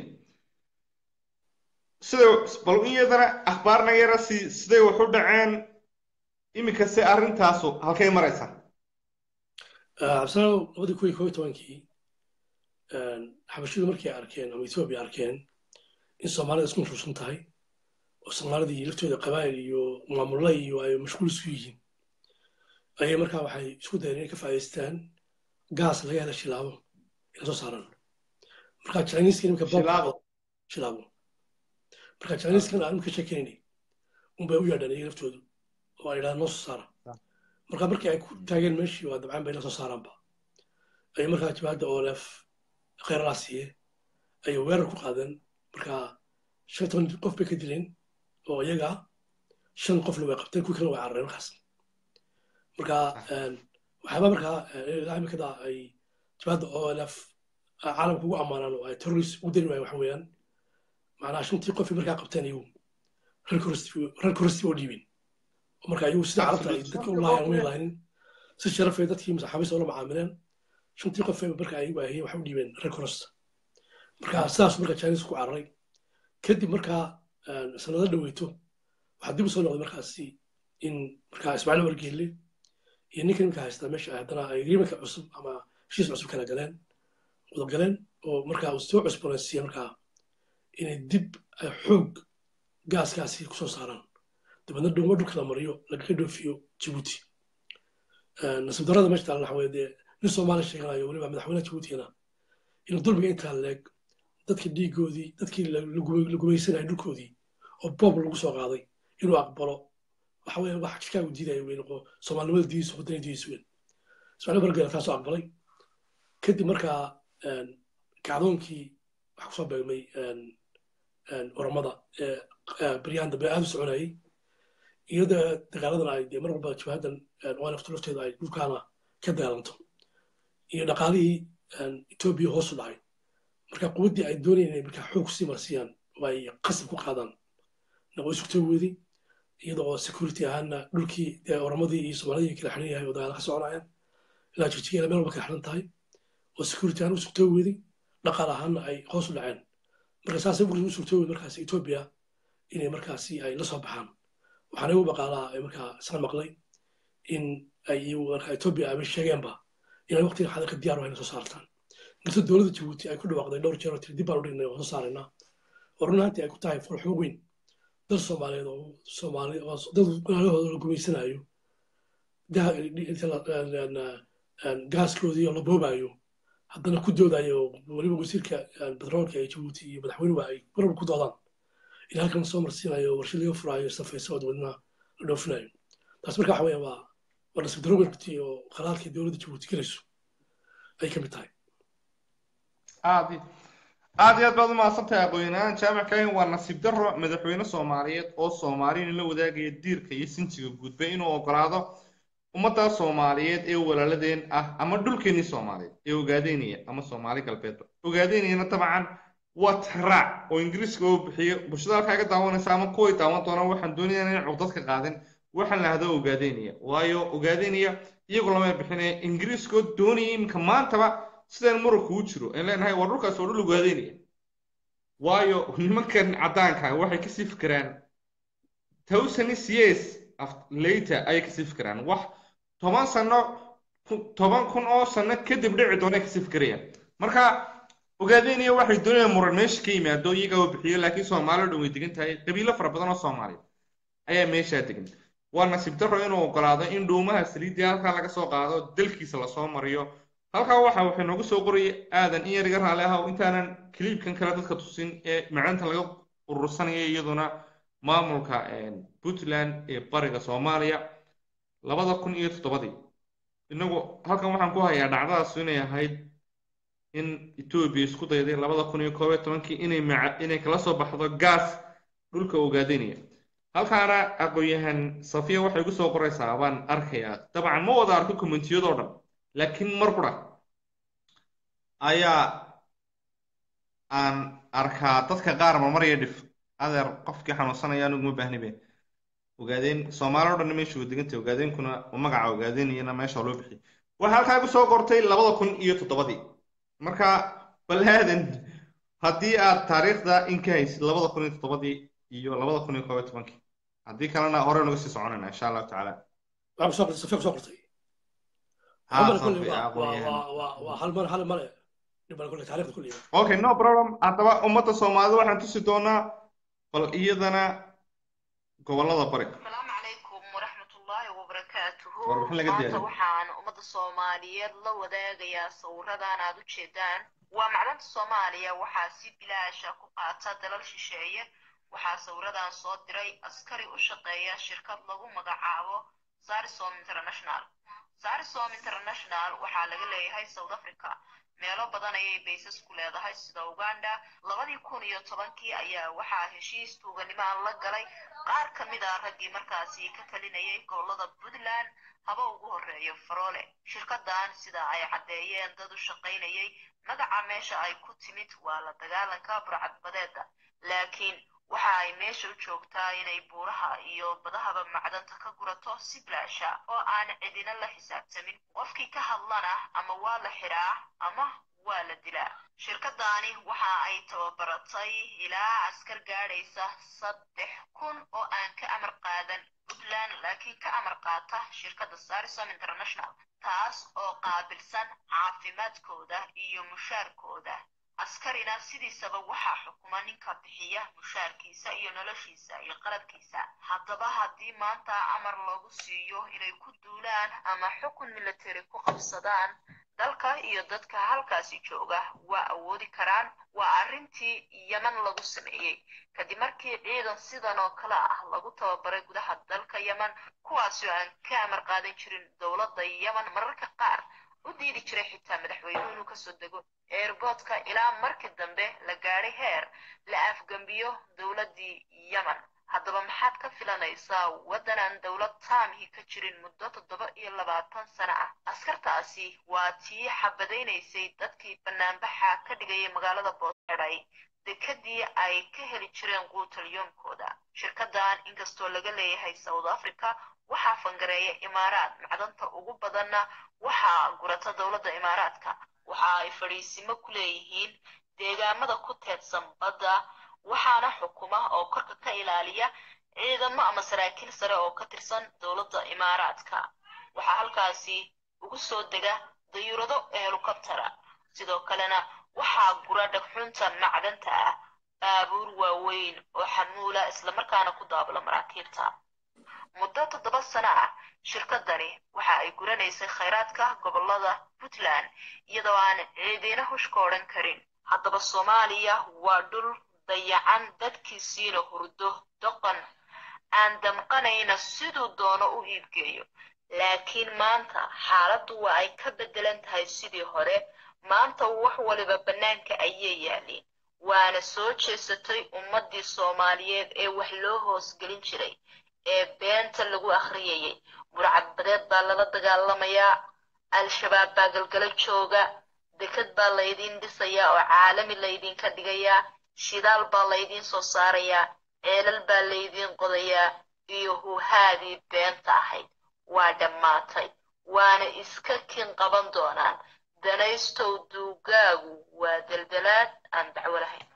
sida bal iyadana akhbaarna yara si siday wax u dhaceen iminka se arrintaasu halkay maraysaa cabdisalaam labadii kun iyo koob iyo tobankii xabashidu markay arkeen ama etoobiya arkeen in soomaalida isku nuruusan tahay oo soomaalidii laftooda qabaa'il iyo maamulla iyo ay mashquul isku yihiin ayay markaa waxay isku dayeen inay ka faa'iidaystaan gaas laga hela shilaabo inay soo saaraan marka chinese imika shilaabo marka chinese aan imika sheekeynay unbay u yeedhaan iyaga laftoodu oo ay yidhahdaan noo soo saara marka markii ay ku taageen meeshii waa dabcaan bay la soo saaraanba ayay markaa jabaadda olef kheyralaa siiye ayay weerar ku qaadeen marka shan toban qof bay ka dileen oo iyaga shan qofna way qabteen kuwii kale way carareen markaas marka waxyaaba markaa ilaa imikada ay jabaadda olf caalamka ugu ammaanaan oo ay terrorist ugu dari waayeen waxa weeyaan macnaha shantii qofay markaa qabteen iyagu reer koristi oo dhiibeen marka iyagu sida carabta ay dadka u laayaan way laaynin si sharafay dadkii maxaabiista ula macaamileen shantii qofay marka ayagu ahayeen waxay u dhiibeen reer korosta marka sidaas marka chinese ku cararay kadib markaa sanado dhaweyto waxaa dib u soo noqday markaasi in markaa ismaaciil wargeelle iyo ninka nimka haystaa meesha haddana ay agreementka cusub ama heshiis cusub kala galeen wada galeen oo markaa uu soo cusboonaysiiya markaa inay dib ay xoog gaaskaasi kusoo saaraan dabeedna dhuumo dhulka la mariyo lagaga dhoofiyo jibuuti nasiib darada meesha taala waxa weye dee nin soomaali sheeganayo weliba madaxweynaha jibuutigana inuu dulmiga intaa leeg dadkii dhiigoodii dadkii la gumaysanaya dhulkoodii oo boob lagu soo qaaday inuu aqbalo waxa weye wax chicago diidaya wey noqo soomaalinimada diidiisu wadana diidiisu weyn ismaaciil bargela taasoo aqbalay kadib markaa kacdoonkii waxa kusoo beegmay oramada baryahan dambe aad u soconayay iyada dagaaladan ay dee mar walba jabhadan olafta lafteeda ay dhulkaana ka dagaalanto iyo dhaqaalihii etoobiya hoosu dhacay marka quwaddii ay doonayeen inay markaa xoog kusii marsiyaan oo ay qasab ku qaadaan naqo isugtoo weedi iyada oo security ahaana dhulkii dee oramadii iyo soomaalidii kala xiran yahay oo dagaala ka soconayaan ilaa jirjigeela meel walba kala xiran tahay oo security ahaan u sugtoo weedi dhaqaal ahaana ay hoos u dhaceen marka saasay u sugtoo weedi markaasi etoobiya inay markaasi ay la soo baxaan waxaana igu baqaalaa ay markaa isla maqlay in ay iyagu markaa etoobiya ay sheegeenba inay waqtiga xadarka diyaar wahayn soo saartaan inkastoo dowladda jabuuti ay ku dhawaaqday dhowr jeer oo tiri dib baan u dhignay oo soo saaraynaa oo run ahaantii ay ku tahay farxumo weyn dal soomaaliyeed oo soomaali oo dad walaalahooda la gumaysanayo gaaskoodii oo la boobaayo haddana ku doodayo weliba wasiirka batroolka ee jabuuti iyo madaxweynuhu ay marwal ku doodaan in halkan soo marsiinayo warshad laga furaayo safayso oo dabeedna la dhoofinayo taas marka waxa weya waa waa nasiib daro weynti oo khalaalkii dowladda jabuuti gelayso ay ka mid tahay aad aad iyo aad baad u mahadsantahay aqoon-yahaan jaamac kahin waa nasiib daro madaxweyne soomaaliyeed oo soomaaliyin la wadaagaya diirka iyo sinjiga gudba inuu ogolaado ummadda soomaaliyeed ee walaaladeen ah ama dhulkeenii soomaaliyeed ee ogaadeynaya ama soomaali galbeedba ogaadeynayana dabcan waa tixraac oo ingiriiska oo bixiyo bulshada halkaa ka daawanaysa ama kuway daawan doonaan waxaan doonayaa inay cugdad ka qaadin waxaan lahda ogaadeynaya waayo ogaadeynaya iyagoo lama bixinaya ingiriiskoo doonaya iminka maantaba sidaan muranku u jiro aan leenahay waa dhulkaas oo dhul ogaadeynaya waayo nimankan caddaanka waxay kasii fikiraan thousands years later ayay kasii fikiraan wax toban sano toban kun oo sano kadib dhici doonay kasii fikirayaan marka ogaadeynaya waxay doonayaan muran meesha ka yimaado iyaga oo bixiyo laakiin soomaaliya dhan way degan tahay qabiilo fara badan oo soomaaliya ayaa meeshaa degan waa nasiib darro inuu ogolaado in dhuumaha saliidii halkaa laga soo qaado dalkiisa lasoo mariyo halkaa waxa waxay noogu soo qoraya aadan in yar iga raali ah intaanan kiliibkan kale dadka tusin ee macdanta laga urursanaya iyaduna maamulka puntland ee bariga soomaaliya labada kun iyo toddobadii inagu halkan waxaan ku hayaa dhacdadaas inay ahayd in etoobiya isku dayday labada kun iyo koob iyo tobankii inay inay kala soo baxdo gaas dhulka ogaadeynaya halkaana aqoon-yahan safiya waxay igu soo qoraysaa baan arkayaa dabcan ma wada arko commentiyadoo dhan laakiin mar qura ayaa aan arkaa dadka qaar marmarya dhif adeer qofkii xanuunsanaya anigu ma baahni be ogaadeen soomaali o dhan meesha waa degantay ogaadeenkuna magaca ogaadeynayana meesha loo bixiyay waxaa halkaa igu soo qortay labada kun iyo toddobadii marka balaadan haddii aad taariikhda in ka haysid labada kun iyo toddobadii iyo labada kun iyo koob iyo tobankii haddii kalena hore naga sii soconayna insha allahu tacaala okay no problem haddaba ummadda soomaalida waxaan tusi doonaa bal iyadana gobolada bari asalaamu calaykum waraxmatullaahi wabarakaatuhu Warbixin laga maanta diyaariyey. waxaan ummadda soomaaliyeed la wadaagayaa sawiradan aad u jeedaan waa macdanta soomaaliya waxaa si bilaasha ku qaata dalal shisheeye waxaa sawiradan soo diray askari u shaqeeya shirkad lagu magacaabo sarisom international sarisom international waxaa laga leeyahay south africa meelo badan ayay baysas ku leedahay sida uganda labadii kun iyo tobankii ayaa waxaa heshiis tuuganimaan la galay qaar ka mid ah raggii markaasi ka talinayay gobolada puntland haba ugu horeeyo faroole shirkadan sida ay caddeeyeen dad u shaqaynayay magaca meesha ay ku timid waa la dagaalanka burcadbadeeda laakiin waxa ay meesha u joogtaa inay buuraha iyo badahaba macdanta ka gurato si bilaasha oo aan cidina la xisaabtamin qofkii ka hadlana ama waa la xiraa ama waa la dilaa shirkadani waxa ay tababaratay ilaa askar gaadhaysa saddex kun oo aan ka amar qaadan puntland laakiin ka amar qaata shirkadda sarisom international taas oo qaabilsan caafimaadkooda iyo mushaarkooda askarina sidiisaba waxaa xukuma ninka bixiya mushaarkiisa iyo noloshiisa iyo qalabkiisa haddaba haddii maanta amar loogu siiyo inay ku duulaan ama xukun military ku qabsadaan dalka iyo dadka halkaasi jooga waa awoodi karaan waa arrintii yeman lagu sameeyey kadib markii ciidan sidan oo kale ah lagu tababaray gudaha dalka yeman kuwaasi oo aan ka amar qaadan jirin dowladda yeman mararka qaar u diidi jiray xitaa madaxweynuhu inuu kasoo dego airboodka ilaa markii dambe la gaadhay heer la afgembiyo dowladdii yemen haddaba maxaad ka filanaysaa waddan aan dowlad taamihi ka jirin muddo toddoba iyo labaatan sano ah askartaasi waa tii xabadaynaysay dadkii banaanbaxa ka dhigayay magaalada boosxedhay dekadii ay ka heli jireen quutalyoomkooda shirkadan inkastoo laga leeyahay south africa waxaa fangareeya imaaraad macdanta ugu badanna waxaa gurata dowladda imaaraadka waxa ay fadhiisimo ku leeyihiin deegaamada ku teedsan badda waxaana xukuma oo korka ka ilaaliya ciidamo ama saraakiil sare oo ka tirsan dowladda imaaraadka waxaa halkaasi ugu soo dega dayuurado helikobtera sidoo kalena waxaa gura dhagxunta macdanta ah baabuur waaweyn oo xamuula islamarkaana ku daabula maraakiibta muddo toddoba sano ah shirkadani waxa ay guranaysay khayraadka gobolada puntland iyadoo aan ciidina hushka odhan karin haddaba soomaaliya waa dhul dayacan dadkiisiina hurdo doqon aan damqanayna siduu doono u iibgeeyo laakiin maanta xaaladdu waa ay ka beddelan tahay sidii hore maanta wax waliba bannaanka ayay yaalliin waana soo jeesatay ummaddii soomaaliyeed ee wax loo hoosgelin jiray ee beenta lagu akhriyayay burcadbadeed baa lala dagaalamayaa al-shabaab baa galgalo jooga dekad baa laydiin dhisayaa oo caalami laydinka dhigayaa shidaal baa laydiin soo saarayaa ceelal baa laydiin qodayaa iyo huhaadii beenta ahayd waa dhammaatay waana iska kin qaban doonaan danaystow duugaagu waa deldelaad aan dacwo lahayn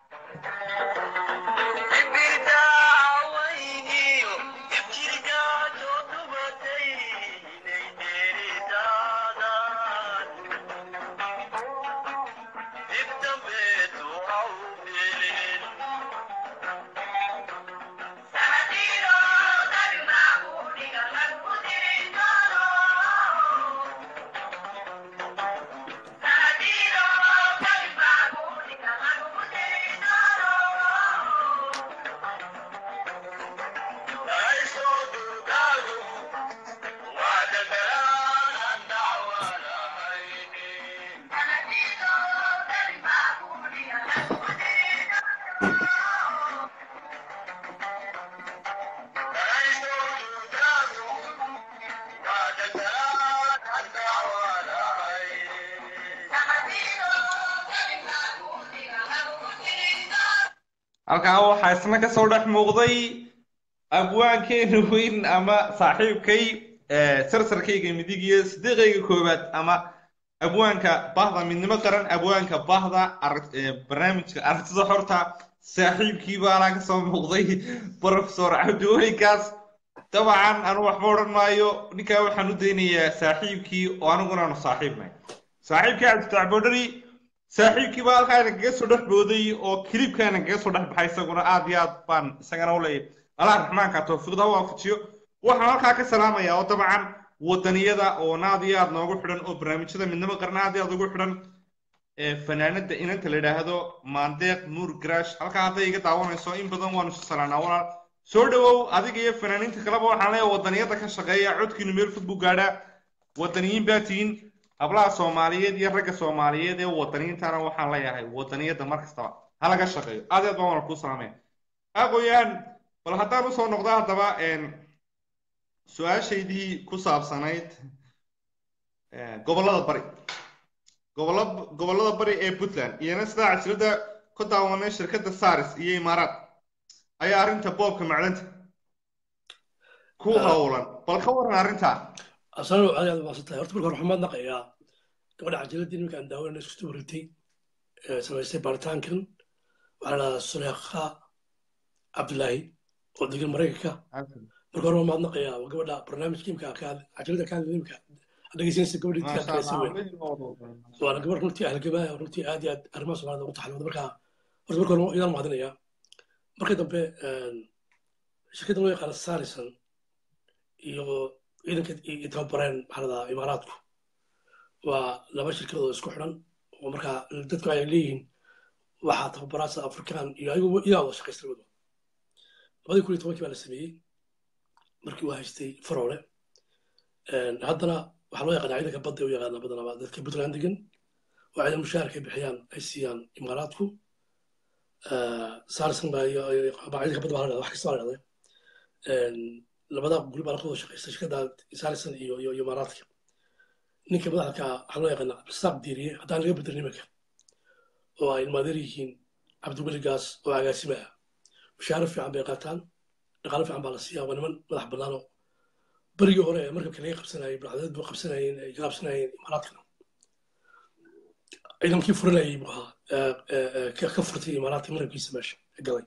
halkaa waxaa isna kasoo dhex muuqday abwaankeena weyn ama saaxiibkay sarsarkayga midig iyo sidiiqayga koowaad ama abwaanka bahda midnimo qaran abwaanka bahda barnaamijka aragtida xorta saaxiibkii baanaa kasoo muuqday profesor cabdiwelikaas dabcan anu waxba odhan maayo ninkaa waxaan u daynayaa saaxiibkii oo aniguna aanu saaxiibnay saaxiibkii cabdifatax boodhari saaxiibkii baa halkaa inagaga soo dhex booday oo kilibkaana kaga soo dhex baxay isaguna aad iyo aad baan isagana u leeyahay allah raxmaanka towfiiqda u waafajiyo waxaan halkaa ka salaamayaa oo dabcan wadaniyada oo naad iyo aad noogu xidhan oo barnaamijyada midnimo qarna aad iyo aad ugu xidhan ee fanaanada inanta la yidhaahdo maandeeq nuur garaash halkaa hadday iga daawanayso in badan waanu isu salaanaa walaal soo dhawow adiga iyo fanaaniinta kaleba waxaan leeyahay wadaniyada ka shaqeeya codkiinu meel fog buu gaadhaa wadaniyiin baa tihiin hablaha soomaaliyeed iyo ragga soomaaliyeed ee wadaniyiintana waxaan leeyahay wadaniyada mar kastaba ha laga shaqeeyo aad iyo aad baan wala kuu salaamaya aqoyaan bal haddaan usoo noqdo haddaba su-aashaydii ku saabsanayd gobollada bari gobollo gobollada bari ee puntland iyana sidaa casilada ku daawanay shirkadda saris iyo imaaraad ayaa arrinta boobka macdanta ku howlan bal ka waran arrintaa asano aad aad maasantahay horta marka hore waxaan mahadnaqayaa gabadha cajiladii nimanka aan daawanayna isku wareegtay ee samaystay baaritaankan waxaa la dhahaa suleekha cabdulaahi oo degan maraykanka marka hore waan mahadnaqayaa waa gabadha barnaamijka imka cajalada ka hadlay imka dhegeysanaysa gabadha intii adkaysa weyn waana gabadh runtii ahlgabaa runtii aad iyo aad arrimaha soomaalida ugu taxalooda marka horta marka hore idaan mahadinayaa marka dambe shirkadda loo yaqaano sarison iyo ciidanka iyo tababareen maxaa ladaa imaaraadku waa laba shirkadood oo isku xidhan oo markaa dadku ay leeyihiin waxaa tababaraasa afrikaan iyo ayagu iyaa wada shaqaysta labadu labadii kun iyo tobankii baa la sameeyey markii uu haystay faroole haddana waxaa loo yaqaanaa ciidanka badda u yaqaanaa badanaba dadka puntland degan oo ciidan mushaharka ay bixiyaan ay siiyaan imaaraadku sarison baa ciidanka badda baa la dhahda wax kasta baa la dhahday labada guri baa la wada shaqaysta shirkadda sarison iyo iyo imaaraadka ninka madaxda waxaa loo yaqaanaa cabdisaaq diiriye haddaan laga bedelin nimanka oo ay ilmaadeer yihiin cabdiweli gaas oo agaasima ah mushaaro fiican bay qaataan dhaqaalo fiican baa la siiyaa waa niman madax bannaan oo berigii hore ee markabka laga qabsanayay bacdadeed buu qabsanayeen ay ka qabsanayeen imaaraadkana ciidankii furanayay buu ahaa ka furtay imaaraadka markabkiisa meesha galay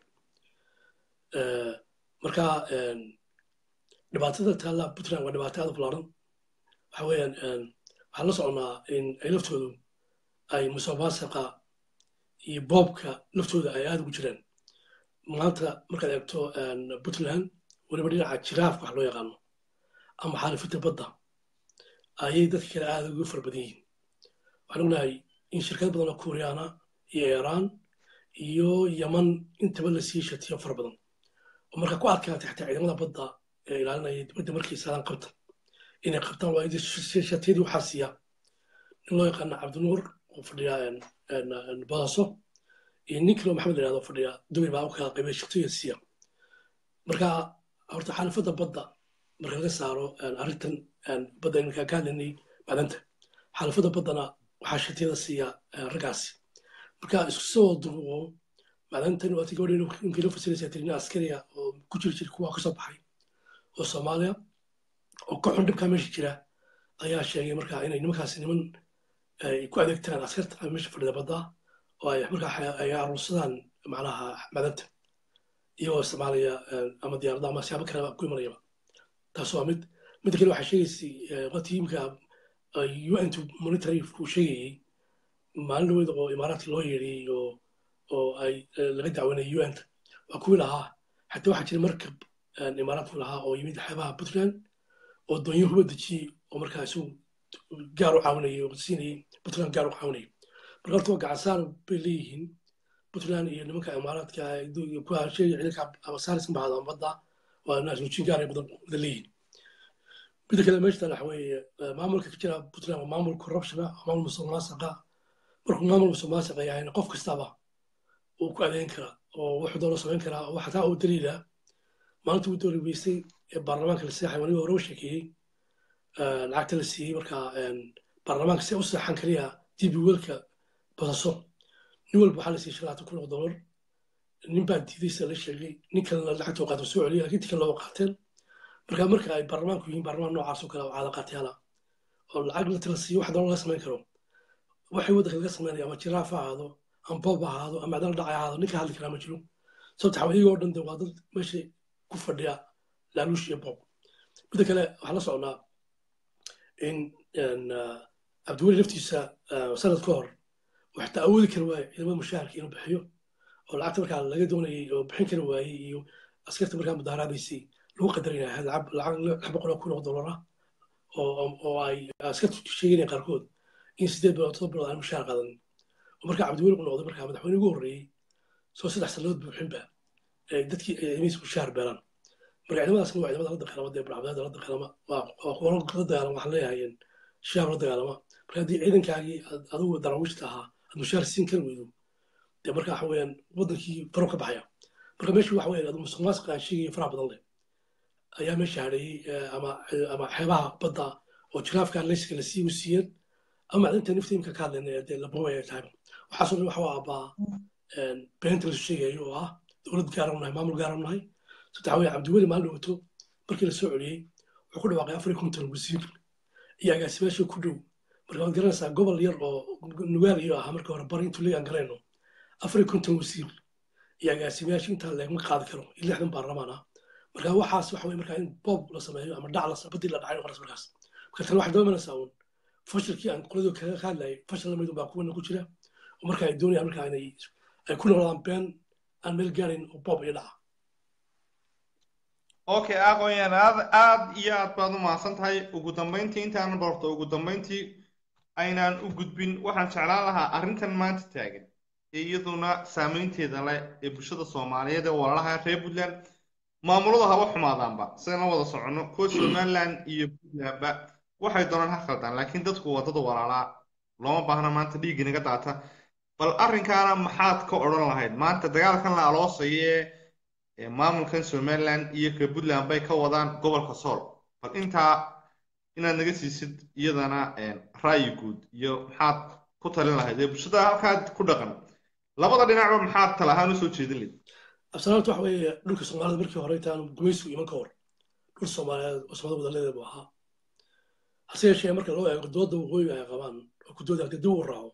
marka dhibaatada taalla puntland waa dhibaato aad u ballaaran waxa weeyaan waxaan la soconnaa in ay laftoodu ay musuqmaasuqa iyo boobka laftooda ay aad ugu jiraan maanta markaad eegto puntland weliba dhinaca jiraafka wax loo yaqaano ama xaalifinta badda ayay dadka kale aad ugu fara badan yihiin waxaan ognahay in shirkad badan oo kuuriyaana iyo iiraan iyo yaman intaba la sii shatiyo fara badan oo marka ku adkaatay xataa ciidamada badda ee ilaalinaya dibadda markay saadaan qabta inay qabtaan waa shatiyadii waxaa siiya nin loo yaqaana cabdinuur oo fadhiya badaso iyo nin kaloo maxamed la yihahdo fadhiya dubay baa u kala qaybay shatiya siiya marka horta xaalifadda badda marka laga saaro arrintan badda iminkaa ka hadlaynay macdanta xaalifadda baddana waxaa shatiyada siiya raggaasi marka isku soo durubo macdantan waati gabadha ninkii la fasilaysa tiri nin askariya oo ku jiri jira kuwa kasoo baxay oo soomaaliya oo ka xun dhibkaa meesha jira ayaa sheegay marka inay nimankaasi niman ay ku adeegtaan askarta meesha fadhida badda oo ay markaa ay aruursadaan macnaha macdanta iyagoo isticmaalaya ama diyaarada ama siyaabo kaleba ku imanayaba taas waa mid midda kale waxaa sheegaysay watiimka un monitory uu sheegayey maalin dhaweyd oo imaaraadka loo yeedhiyey oo oo ay laga dacwanayay un waa kuwii lahaa xataa waxaa jira markab imaaraadku lahaa oo yimid xeebaha puntland oo doonyo huba dejiyey oo markaa isagu gaar u caawinayay oo siinayay puntland gaar u caawinayay marka horta waa gacansaar bay leeyihiin puntland iyo nimanka imaaraadka ku hasheeya ciidanka abasaarisan bahada badda waa naasnuujin gaar ay badan wada leeyihiin midda kale meesha waxa weeye maamulka ka jira puntland waa maamul corruption ah waa maamul musuqmaasuqa markuu maamul musuqmaasuqa yahayna qof kastaba uu ku adeyn karaa oo wuxuu doono samayn karaa oo xataa uu daliila maalinta uu dooli weystay ee baarlamaanka la seexay waniga hore u sheekeeyey lacagta la siiyey marka baarlamaanka si u seexan kaliya dib welka badaso nin walba waxaa la siiyey shan labaatan kun oo dollar nin baa diiday sida la sheegay nin kalena lacagtoo qaata soo celiyay laakiin tikan looga qaateen marka marka ay baarlamaanku yihiin baarlamaan noocaas oo kale oo caada qaatyaala oo lacag la tala siiyo wax doona laga samayn karo waxay waddanka laga samaynaya ama jiraaf ha ahaado ama boob ha ahaado ama macdana dhacay ha ahaado ninka hadli karaa ma jiro sababta xawa iyagoo dhan de waa dad meesha ku fadhiya laaluush iyo boob midda kale waxaan la socnaa in cabdiweli laftiisa sanad ka hor waxta awoodi kari waaye ciidamada mushaharka inuu bixiyo oo lacagta markaa laga doonayay oo bixin kari waayey iyo askarta markaa mudaaraadaysay lagu qadaraya ahayd lacag lacag lix boqol oo kun oo dollar ah oo oo ay askartu sheeganayaan qaarkood in sideed bilood todoba bilood aan mushaar qaadanin oo markaa cabdiweli u noqday markaa madaxweyne ugu horreeyey soo saddex sannadood buuxinba dadkii ciidamadiisa mushaar beelaan marka ciidamadaasna waa ciidamada la dagaalama dee burcabdeeda la dagaalama waa kuwa la dagaalama waxaan leeyahay shaab la dagaalama marka haddii ciidankaagii adigu daraawiishta ahaa aad mushaar siin kari weydo dee marka waxa weeyaan wadankii faro ka baxaya marka meesha waxa weeyaan musuq maasuq aan sheegaya faraha badan leh ayaa meesha hadheeyey ama ama xeebaha badda oo jiraafka leyska la sii u siiyeen ama macdinta nifta imika ka hadlayna dee labaway ay tahay waxaasoo dhan waxa waa abbaa beenta lasu sheegayo oo ah dowlad gaaran nahay maamul gaaran nahay saddex weeye cabdiweli maalin dhowto markii la soo celiyey wuxuu ku dhawaaqay afar iyo konton wasiir iyo agaasimaasha ku dhow marka waad garanaysaa gobol yar oo nugaal iyo ahaa marka hore bari intuu leegaan galayno afar iyo konton wasiir iyo agaasimayaasha intaa leegma qaadi karo iyo lixdan baarlamaan ah marka waxaas waxa weye markaa in boob la sameeyo ama dhac la badii la dhacay noqonays markaas marka tan waxay doomanaysaa uun fashilkii aan qoladoo kaga hadlayay fashil lamid baa kuwana ku jira oo marka ay doonayaan markaa inay ay ku noqdaan been aan meel gaarayn oo boob iyo dhaca okay aqoonyahan aad aad iyo aad baad u mahadsan tahay ugu dambayntii intaanan barto ugu dambayntii aynaan u gudbin waxaan jeclaan lahaa arrintan maanta taagan ee iyaduna saameynteeda leh ee bulshada soomaaliyeed ee walaalaha reer puntland maamulada haba xumaadaanba sidaan wada soconno kuwa somaliland iyo puntlandba waxay doonaan ha khaldaan laakiin dadku waa dad walaalaa looma baahna maanta dhiigga naga daata bal arrinkaana maxaad ka odhan lahayd maanta dagaalkan la aloosaye ee maamulkan somaliland iyo ka puntland bay ka wadaan gobolka sool bal intaa inaad naga siisid iyadana ra'yi guud iyo maxaad ku talin lahayd ee bulshada halkaa ku dhaqan labada dhinacba maxaad tala ahaan usoo jeedin lahayd absalaamta waxa weeye dhulka soomaalida markii hore intaanu gumaysigu iman ka hor dhul soomaaliyeed oo soomaalida wadaleeda buu ahaa hase yeeshee marka loo eego dooda waqooyiga ay qabaan oo ku dooda dib u raaco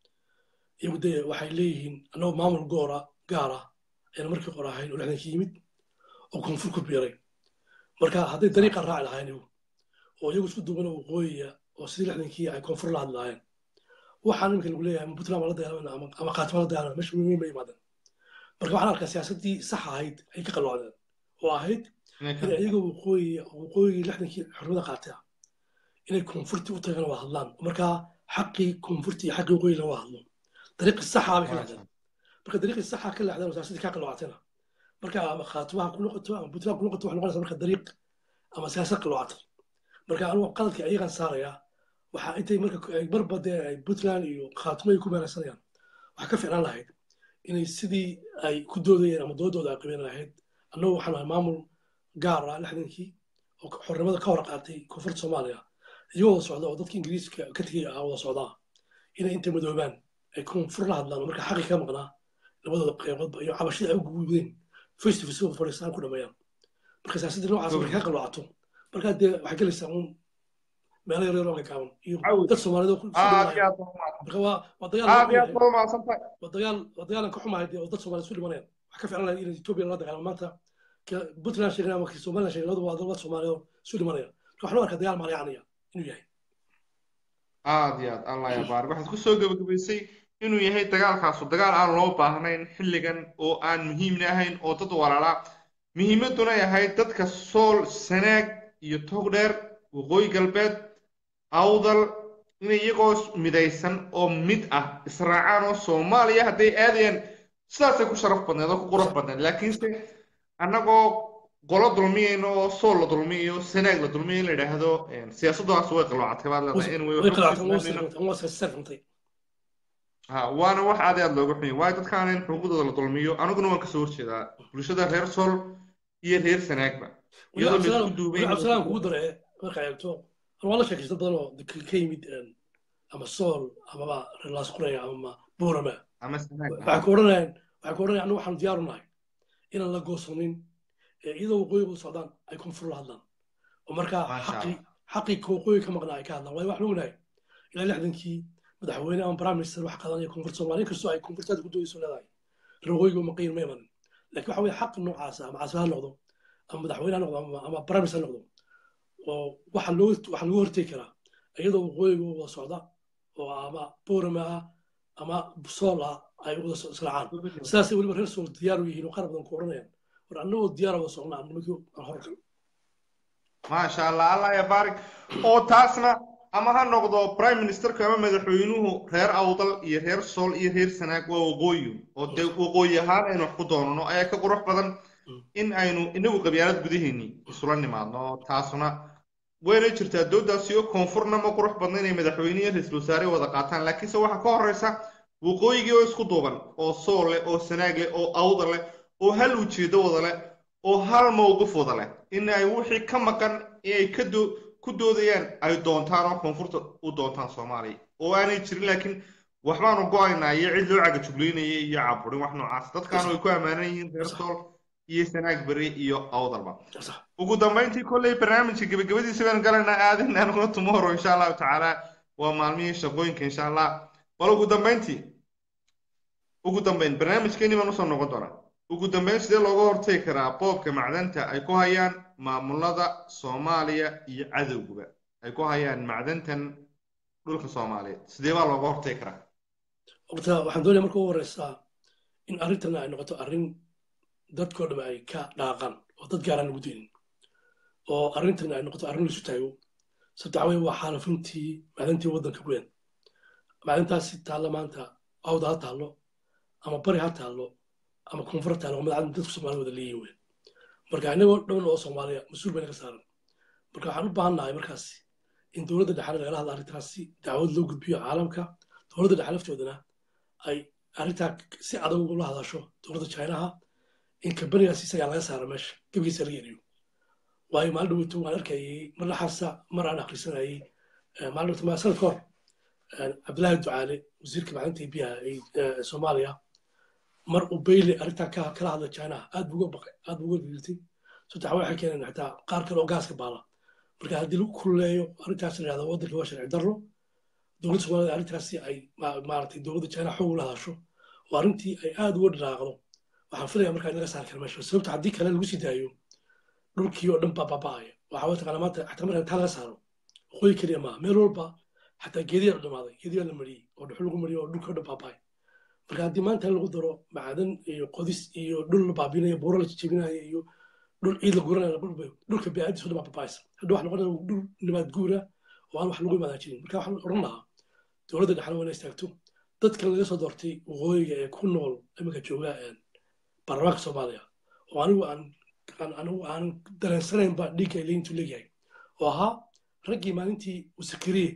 iyagu dee waxay leeyihiin annagoo maamul goora gaara ayaan markii hore ahayn oo lixdankii yimid oo koonfur ku biiray marka hadday dariiqa raaci lahayn iyagu oo iyagu isku duubana waqooyiga oo sidii lixdankii ay koonfur la hadli lahayn waxaan iminka lagu leeyahay ama puntland baa la dagaalamana ama kaatima la dagaalamana meesha weyn ma yimaadeen marka waxaan arkaa siyaasaddii sax ahayd ay ka qalloocdeen oo ahayd in iyaga waqooyiga waqooyigii lixdankii xornimada qaatay ah inay koonfurtii u tagaan waa hadlaan markaa xaqii koonfurtii iyo xaqii waqooyiga laga hadlo dariiqii saxa bay ka leexdeen marka dariiqii saxa ka leexdeen siyaasaddii ka qalloocatayna marka ama khaatimaha ku noqoto ama puntland ku noqoto waxay noqonaysaa marka dariiq ama siyaasad qalloocatay marka anugu qaladkii ayagaan saarayaa waxaa intay marka marba dee ay puntland iyo khaatimo ay ku meeraysanayaan waxaa ka ficnaan lahayd inay sidii ay ku doodayeen ama doodooda ay qabeen lahayd annagu waxaan ahay maamul gaar ah lixdankii oo xornimada ka hor qaatay koonfurta soomaaliya iyagoo wada socda oo dadka ingiriiska ka tegay ah wada socdaa inay intay madoobaan ay koonfur la hadlaan oo marka xaqi ka maqnaa labadooda qayboodba iyo cabashada ay u gudbeen face to face oo fadhiistaan ku dhameeyaan marka siyaasadda noocaas markay ka qaloocato markaa dee waxay gelaysaa uun meelo yar yar oo gagaaban iyo dad soomaaliyeed oo ku marka waa waa dagaal waa dagaal waa dagaalan ka xumahay dee oo dad soomaaliyeed isu dhimanayaan wax ka fiican lahayd in etoobiya la dagaalamo maanta puntland sheegay ama somaliland sheegay labadu waa dad soomaaliyeed oo isu dhimanaya marka waxaan u arkaa dagaal maalayacanaya inuu yahay aad iyo aad allah ya baarik waxaad ku soo gebagabaysay inuu yahay dagaalkaasu dagaal aan loo baahnayn xilligan oo aan muhiimna ahayn oo dad walaalaa muhiimadduna ay ahayd dadka sool sanaag iyo togdheer waqooyi galbeed awdal inay iyagoo midaysan oo mid ah israacaan oo soomaaliya hadday aadayaan sidaasay ku sharaf badneed oo ku qurux badneed laakiinse annagoo qolo dulmiyayno oo sool la dulmiyayo sanaag la dulmiyo in la yidhaahdo siyaasaddaas way qalloocatay baad leedahay ha waana wax aad aad looga xun waayo dadkaan in xuquuqdooda la dulmiyo aniguna waan kasoo horjeedaa bulshada reer sool iyo reer sanaagba iyadoo laisku duubay cabdisalaan kugu dare marka eegto waa la sheekaysta badan oo ka yimid ama sool amaba reer laasquraya ama buurama waxay ku odhanayaan waxay ku odhanayaan anigu waxaan diyaaru nahay inaan la goosanin iyadoo waqooyiga u socdaan ay koonfur la hadlaan oo markaa xaqii xaqii waqooyiga ka maqnaa ay ka hadlaan waayo waxaan ognahay ilaa lixdankii madaxweyne ama prime minister wax qadanaya koonfurta soomaaliya inkastoo ay koonfurtaada ku doodayso leedahay reer waqooyiga uma qiin ma imanin laakiin waxa weye xaq noocaasa ama casba ha noqdo ama madaxweyne ha noqdo ama prime minister ha noqdo oo waxa loo waxa lagu hortegi karaa iyadoo waqooyiga wada socda oo ama boorama ah ama sool ah ay wada israacaan sidaasay weliba reer sool diyaar u yihiin oo qaar badan ku odhanayaan war annagoo diyaara wada socnaa nimankii aan horgal maasha allah allah ya baarik oo taasna ama ha noqdo prime ministerka ama madaxweynuhu reer awdal iyo reer sool iyo reer sanaag waa waqooyi oo dee waqooyi ahaan aynu wax ku doonano ayaa ka qurux badan in aynu inagu qabyaalad gudaheeni isula nimaadno taasuna wayna jirtaa doodaasi oo koonfurna ma qurux badna inay madaxweyne iyo ra-iisul wasaare wada qaataan laakiinse waxaa ka horeysa waqooyigii oo isku duuban oo sool leh oo sanaag leh oo awdal leh oo hal ujeedo wada leh oo hal mowqif wada leh in ay wixii ka maqan inay ka doo ku doodayaan ay doontaan oo koonfurta u doontaan soomaaliya oo aanay jirin laakiin waxbaanu go-aynaa iyo cid loo cagajuglaynaya iyo caburin wax noocaas dadkaana way ku ammaanan yihiin reer sool iyo sanaag beri iyo awdalba ugu dambayntii kolley barnaamijka gebagabadiisa baan galaynaa aadin aniguna tomorrow insha allahu tacaala waa maalmihii shaqooyinka insha allah bal ugu dambayntii ugu dambayn barnaamijkeeni baan usoo noqon doonaa ugu dambayn sidee looga hortagi karaa boobka macdanta ay ku hayaan maamulada soomaaliya iyo cadowguba ay ku hayaan macdantan dhulka soomaaliyeed sidee baa looga hortagi karaa horta waxaan doonaya marka ugu horeysaa in arrintan ay noqoto arrin dadkoo dham ay ka dhaaqaan oo dad gaaraan lagu daynin oo arrintan ay noqoto arrin laisu taago sabta waxaa weye waa xaalafintii macdantii waddanka weyn macdantaasi taalla maanta awda ha taallo ama bari ha taallo ama koonfur ha taallo madacad dadku soomaaliya wada leeyihin weyn marka inagoo dhown oo soomaaliya mas-uul bayna ka saaran marka waxaan u baahan nahay markaasi in dowladda dhexale lagala hadla arrintaasi dacwad loo gudbiyo caalamka dowladda dhexe laftoodana ay arrintaa si adag ugula hadasho dowladda chinaha in kambanigaas isagaa laga saara meesha gebigiisa laga eriyo waayo maalin dhaweyto waan arkayay mar laxaasa mar aan akhrisanayay maalin dhaweyto maa sanad ka hor cabdillaahi ducaale wasiirka macdanta iyo biyaha ee soomaaliya mar uu bayle arrintaa ka kala hadlay chinaha aad buu uga baqay aad buu uga giltay sabta waxay keeneen xitaa qaar kale oo gaaska baala marka haddii lagu kululeeyo arrintaas la yidhahdo waddanka waa sharci darro dowladda soomaalida arrintaasi ay maaragtay dowladda china xoog ula hadasho oo arrintii ay aad uga dhiraaqdo waxaan filaya markaa in laga saari kara meesha sababta haddii kale lagu sii daayo dhulkii oo dhan baa baaba'aya waxaa way taqaanaa maanta xataa marka intaa laga saaro waqooyi keliya maaha meel walba xataa geediyaa la dhamaaday geediyaa la mariyey oo dhuxul lagu mariyey oo dhulkii oo dhan baaba'ay marka haddii maanta lagu daro macdan iyo qodis iyo dhul la baabinayo buuro la jejebinayo iyo dhul ciid la guranayo dhulka bini'aadis oo dhan baa baaba'aysa hadda waxaa noqonaya dhul nimaad guura oo aan wax lagu imaadan jirin marka waxaan odhan lahaa dowladda dhexna waa inay istaagto dadkan laga soo doortay waqooyiga ee ku nool iminka jooga baarlamaanka soomaaliya oo anigu aan anigu aan dareensanaynba dhiigga ay leeyintu leeyahay oo ahaa raggii maalintii uu sakariye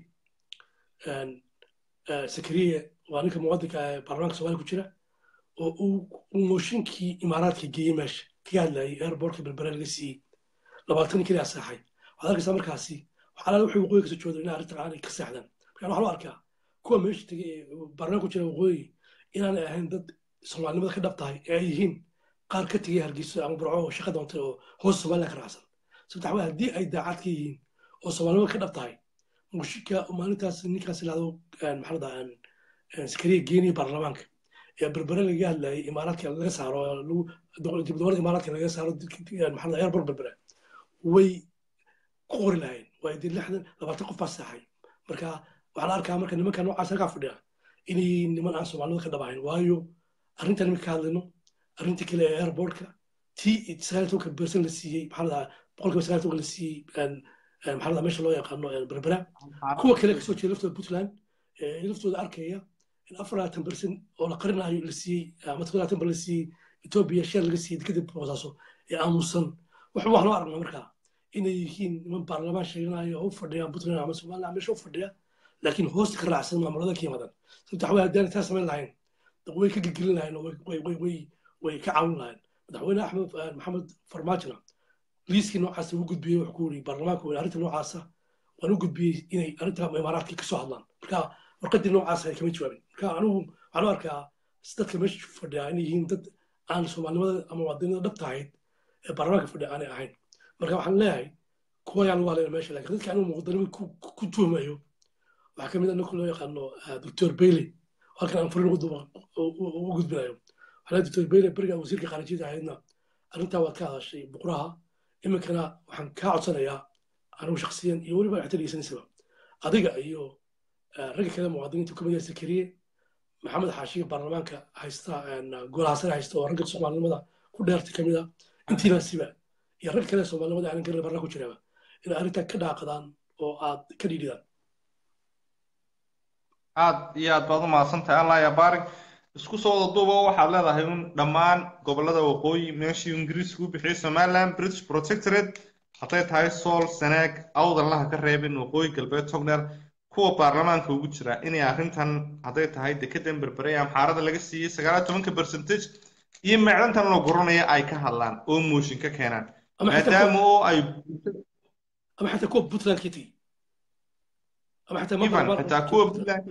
sakariye waa ninka muwadinka ee baarlamaanka soomaaliya ku jira oo uu mooshinkii imaaraadka geeyey meesha kaga hadlayay airbortka berbere laga siiyey labaatan keliya seexay waxaad arkaysaa markaasi waxaa wuxuu waqooyi kasoo jooda inay arrintan aanay ka seexdaan marka waxaa loo arkaa kuwa meesha tegay ee baarlamaanka ku jira waqooyi inaanay ahayn dad soomaalinimada ka dhab tahay ee ay yihiin qaar ka tegay hargeyso ama burco oo shaqa doontay oo hoos somaliland ka raacsan sababta waxaa haddii ay daacad ka yihiin oo soomaalinimada ka dhab tahay mushika maalintaas ninkaas ilahdo maxaa la sakariya geeniya baarlamaanka ee berbere laga hadlayay imaaraadka laga saaro dibdowlada imaaraadka laga saaro maxaa airport berbere way ku qori lahayn waa dee lixdan labaatan qof baa seexay marka waxaa la arkaa marka nimanka noocaas halkaa fadhiya inay niman aan soomaalinimada ka dhab ahayn waayo arrintan iminka ka hadlayno arrinta kale ee airportka tii sagaal tobanka bersan la siiyey maxaa la boqolkiiba sagaal tobanka la siiyey maxaa la meesha loo yaqaano berbera kuwa kale kasoo jeeda laftooda puntland laftooda arkaya in afar labaatan bersan oo la qarinayo la siiyey ama todoba labaatan bar la siiyey etoobiya sheer laga siiyey kadib boosaaso ee aamusan wax wax loo aragnaa markaa inay yihiin niman baarlamaan sheeganayo oo u fadhiyaan puntland ama somaliland meesha u fadhiya laakiin hoosta ka raacsan maamulada ka yimaadaan sababta waxaa haddaan taa samayn lahayn way ka gelgelin lahayn oo way ka caawin lahayn madaxweyne axmed maxamed farmaajona liiskii noocaas ugu gudbiyey wuxuu ku yiri baarlamaanka weyne arrinta noocaasa waan u gudbiyey inay arrinta imaaraadka kasoo hadlaan marka warqadii noocaas ay kama jawaabin marka anigu waxaan u arkaa dadka meesha fadhiya inay yihiin dad aan soomaalinimada ama wadanida dhabta ahayd ee baarlamaanka fadhiya aanay ahayn marka waxaan leeyahay kuwa ayaan lagu hadlayna meesha laakiin dadka anigu muqdanimo ku tuhmayo waxaa kamid ah ninka loo yaqaano doctor bailey halkan aan furin ugu gudbinayo waxaa doctor bailey beriga wasiirka khaarijiyada ahaydna arrintaa waad ka hadashay buquraha iminkana waxaan kaa codsanayaa anigu shaksiyan iyo weliba waxta dhegeysanaysaa adiga iyo ragga kale muwaadiniinta kamid yahay sakariye maxamed xaashiga baarlamaanka haysta golaha sare haysta oo ragga soomaalinimada ku dheerta kamid a intiina siba iyo rag kale soomaalimada aanan garin barna ku jiraba inay arrintan ka dhaaqadaan oo aad ka dhiidhidaan aad iyo aad baad u mahadsantahay allah ya baarig isku soo wada duuba waxaad leedahay un dhammaan gobollada waqooyi meeshii ingiriisku u bixiyey somaliland british protectorate hadday tahay sool sanaag awdalaha ka reebin waqooyi galbeed togner kuwa baarlamaanka ugu jira inay arrintan hadday tahay dekedan berbere ee amxaarada laga siiyey sagaal tobanka percentage iyo macdantan la guranaya ay ka hadlaan oo mooshin ka keenaan maadaama oo ay ama xataa kuwa puntland ka tegi ama xataa ivan xitaa kuwa puntland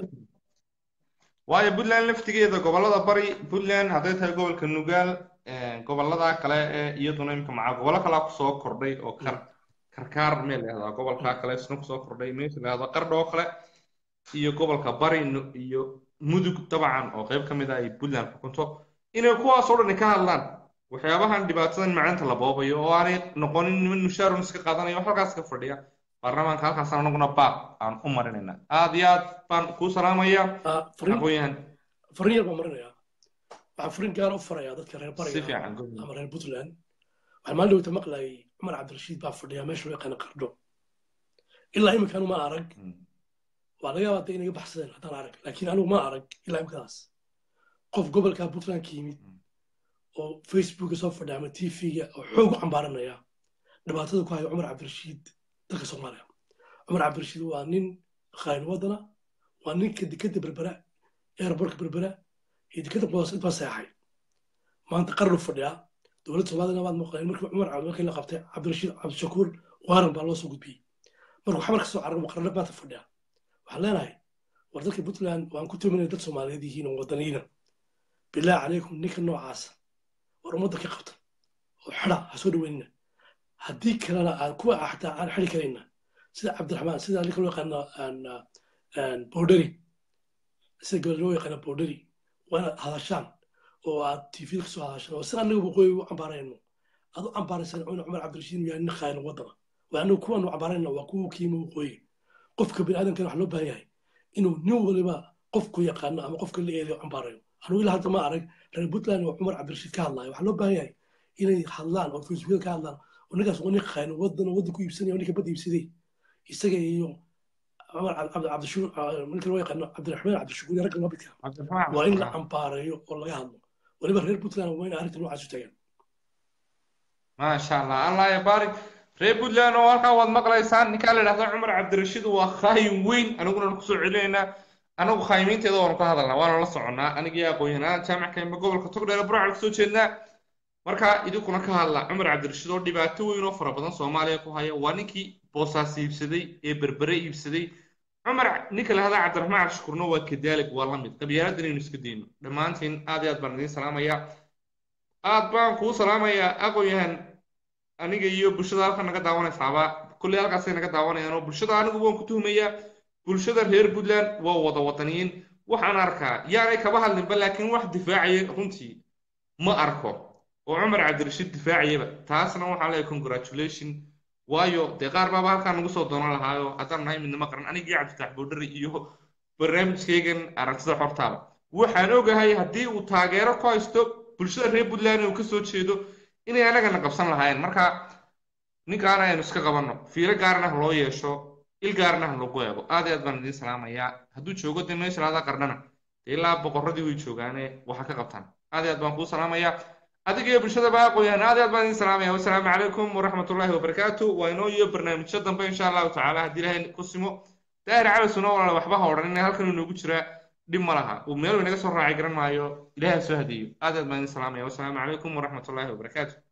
waayo puntland laftigeeda gobollada bari puntland hadday tahay gobolka nugaal gobollada kale ee iyaduna imika maca gobollo kalaa kusoo kordhay oo kar karkaar meel lahahdaa gobolka kale isna kusoo kordhay meesha lahahdo qardho oo kale iyo gobolka bari iyo mudug dabcan oo qayb ka mid ah ay puntland xukunto inay kuwaas oo dhan ka hadlaan waxyaabahan dhibaatadan macdanta la boobayo oo aanay noqonin niman mushaarun iska qaadanayo wax halkaas ka fadhiya baarlamaanka halkaasaan anaguna baaq aan u marinayna aad iyo aad baan kuu salaamaya aqoonyahan fariin yar baan marinayaa waxaan fariin gaar u farayaa dadka reer si bariga fiican ama reer puntland waxaan maalin dhowta maqlayay cumar cabdirashiid baa fadhiya meesha loo yaqaana qardho ilaa iminkaan ma arag waa laga yaabaa de inaga baxsadeen haddaan arag laakiin anigu ma arag ilaa imikadaas qof gobolka puntland ka yimid oo facebooka soo fadhiya ama tvga oo xoog u cambaaranaya dhibaatada ku haya cumar cabdirashiid dalka soomaaliya cumar cabdirashiid waa nin khaayin wadana waa ninka dekeda berbera eerborka berbera iyo dekeda boos intaa seexay maanta qarnu fadhiyaa dowladda soomaaliyana waad maqleen markii cumar cabdi la qabtay cabdirashiid cabdishakuur waaran baa loo soo gudbiyey markuu xamar kasoo cararo qarno maanta fadhiya waxaan leenahay war dadka puntland waan ku tuminay dad soomaaliyeed yihiin oo wadaniina bilaahi calaykum ninka noocaasa war ummadda ka qabta oo xida ha soo dhaweynina haddii kalena aan kuwa xataa aan xidi karayna sida cabdiraxmaan sida ninka loo yaqaano borderi sida gabal loo yaqaano borderi waa inaad hadashaan oo aad tvda kasoo hadashaan oo sida anaga waqooyi u cambaarayno aad u cambaaraysan cuna cumar cabdirashiid inuu yahay nin khaayan wadana waa anagu kuwaan u cambaarayna waa kuwa kiima waqooyi qofka biniaadamkana wax loo baahan yahay inuu nin waliba qofku yaqaano ama qofka la eedayo cambaarayo anugu ilaa hadda ma arag reer puntland oo cumar cabdirashiid ka hadlayo waxaa loo baahan yahay inay hadlaan oo facebookada ka hadlaan oo ninkaas waa nin khaayan wadan waddan ku iibsanaya oo ninka badda iibsaday isaga iyo cumar cabdishuur ninka loo yaqaano cabdiraxmaan cabdishukuur iyo ragga mabidka waa in la cambaarayo oo laga hadlo waliba reer puntland waa in arrinta noocaas u tagaan maasha allah allah ya baarik reer puntland oo halkaa waad maqlaysaan ninkaa la idhahda cumar cabdirashiid waa khaayin weyn aniguna kusoo celinaynaa anagu khaayimiinteeda waanu ka hadalnaa waana la soconnaa anigii aqoon-yahanada jaamac kaimba gobolka togdheer burcal kasoo jeednaa marka idinkuna ka hadla cumar cabdirashiid oo dhibaato weyn oo fara badan soomaaliya ku haya waa ninkii boosaas iibsaday ee berbere iibsaday cumar ninka la hadaa cabdiraxmaan cabdishukurna waa kadaalig waa la mid qabyaalada inaynu iska dayno dhammaantiin aad iyo aad baan idiin salaamayaa aad baan kuu salaamayaa aqoon-yahan aniga iyo bulshada halkan naga daawanaysaaba kolley halkaasay naga daawanayaan oo bulshada anigu waan ku tuhumayaa bulshada reer puntland waa wada wadaniyiin waxaan arkaa yaanay kaba hadlinba laakiin wax difaacaya runtii ma arko oo cumar cabdirashiid difaacayaba taasna waxaan leeyahay congratulation waayo dee qaar baaba halkaa nagu soo doonan lahaayo haddaan nahay midnimo qaran anigii cabditax boodhari iyo barnaamijkaygan aragtida xortaaba waxaan ogahay haddii uu taageero ku haysto bulshada reer puntland uu kasoo jeedo inay anagana qabsan lahaayeen marka ninkaana aynu iska qabanno fiiro gaarna ha loo yeesho il gaarna ha lagu eego aad iyo aad baan idiin salaamayaa hadduu joogo dee meesha laada qarnana dee ilaa boqorradii way joogaane waxa ka qabtaan aad iyo aad baan kuu salaamayaa adiga iyo bulshada baa aqooyaan aad iyo aad baan idiin salaamaya wasalaamu calaykum waraxmatullaahi wabarakaatu waa inoo iyo barnaamijyo dambe insha allahu tacaala haddii ilaahay ku simo daahir cali suna walaala waxba ha odhan in halkan inoogu jiraa dhib ma laha uu meel inaga soo raacay garan maayo ilaahay ha soo hadiyo aad iyo aad baan idiin salaamaya wasalaamu calaykum waraxmatullaahi wabarakaatu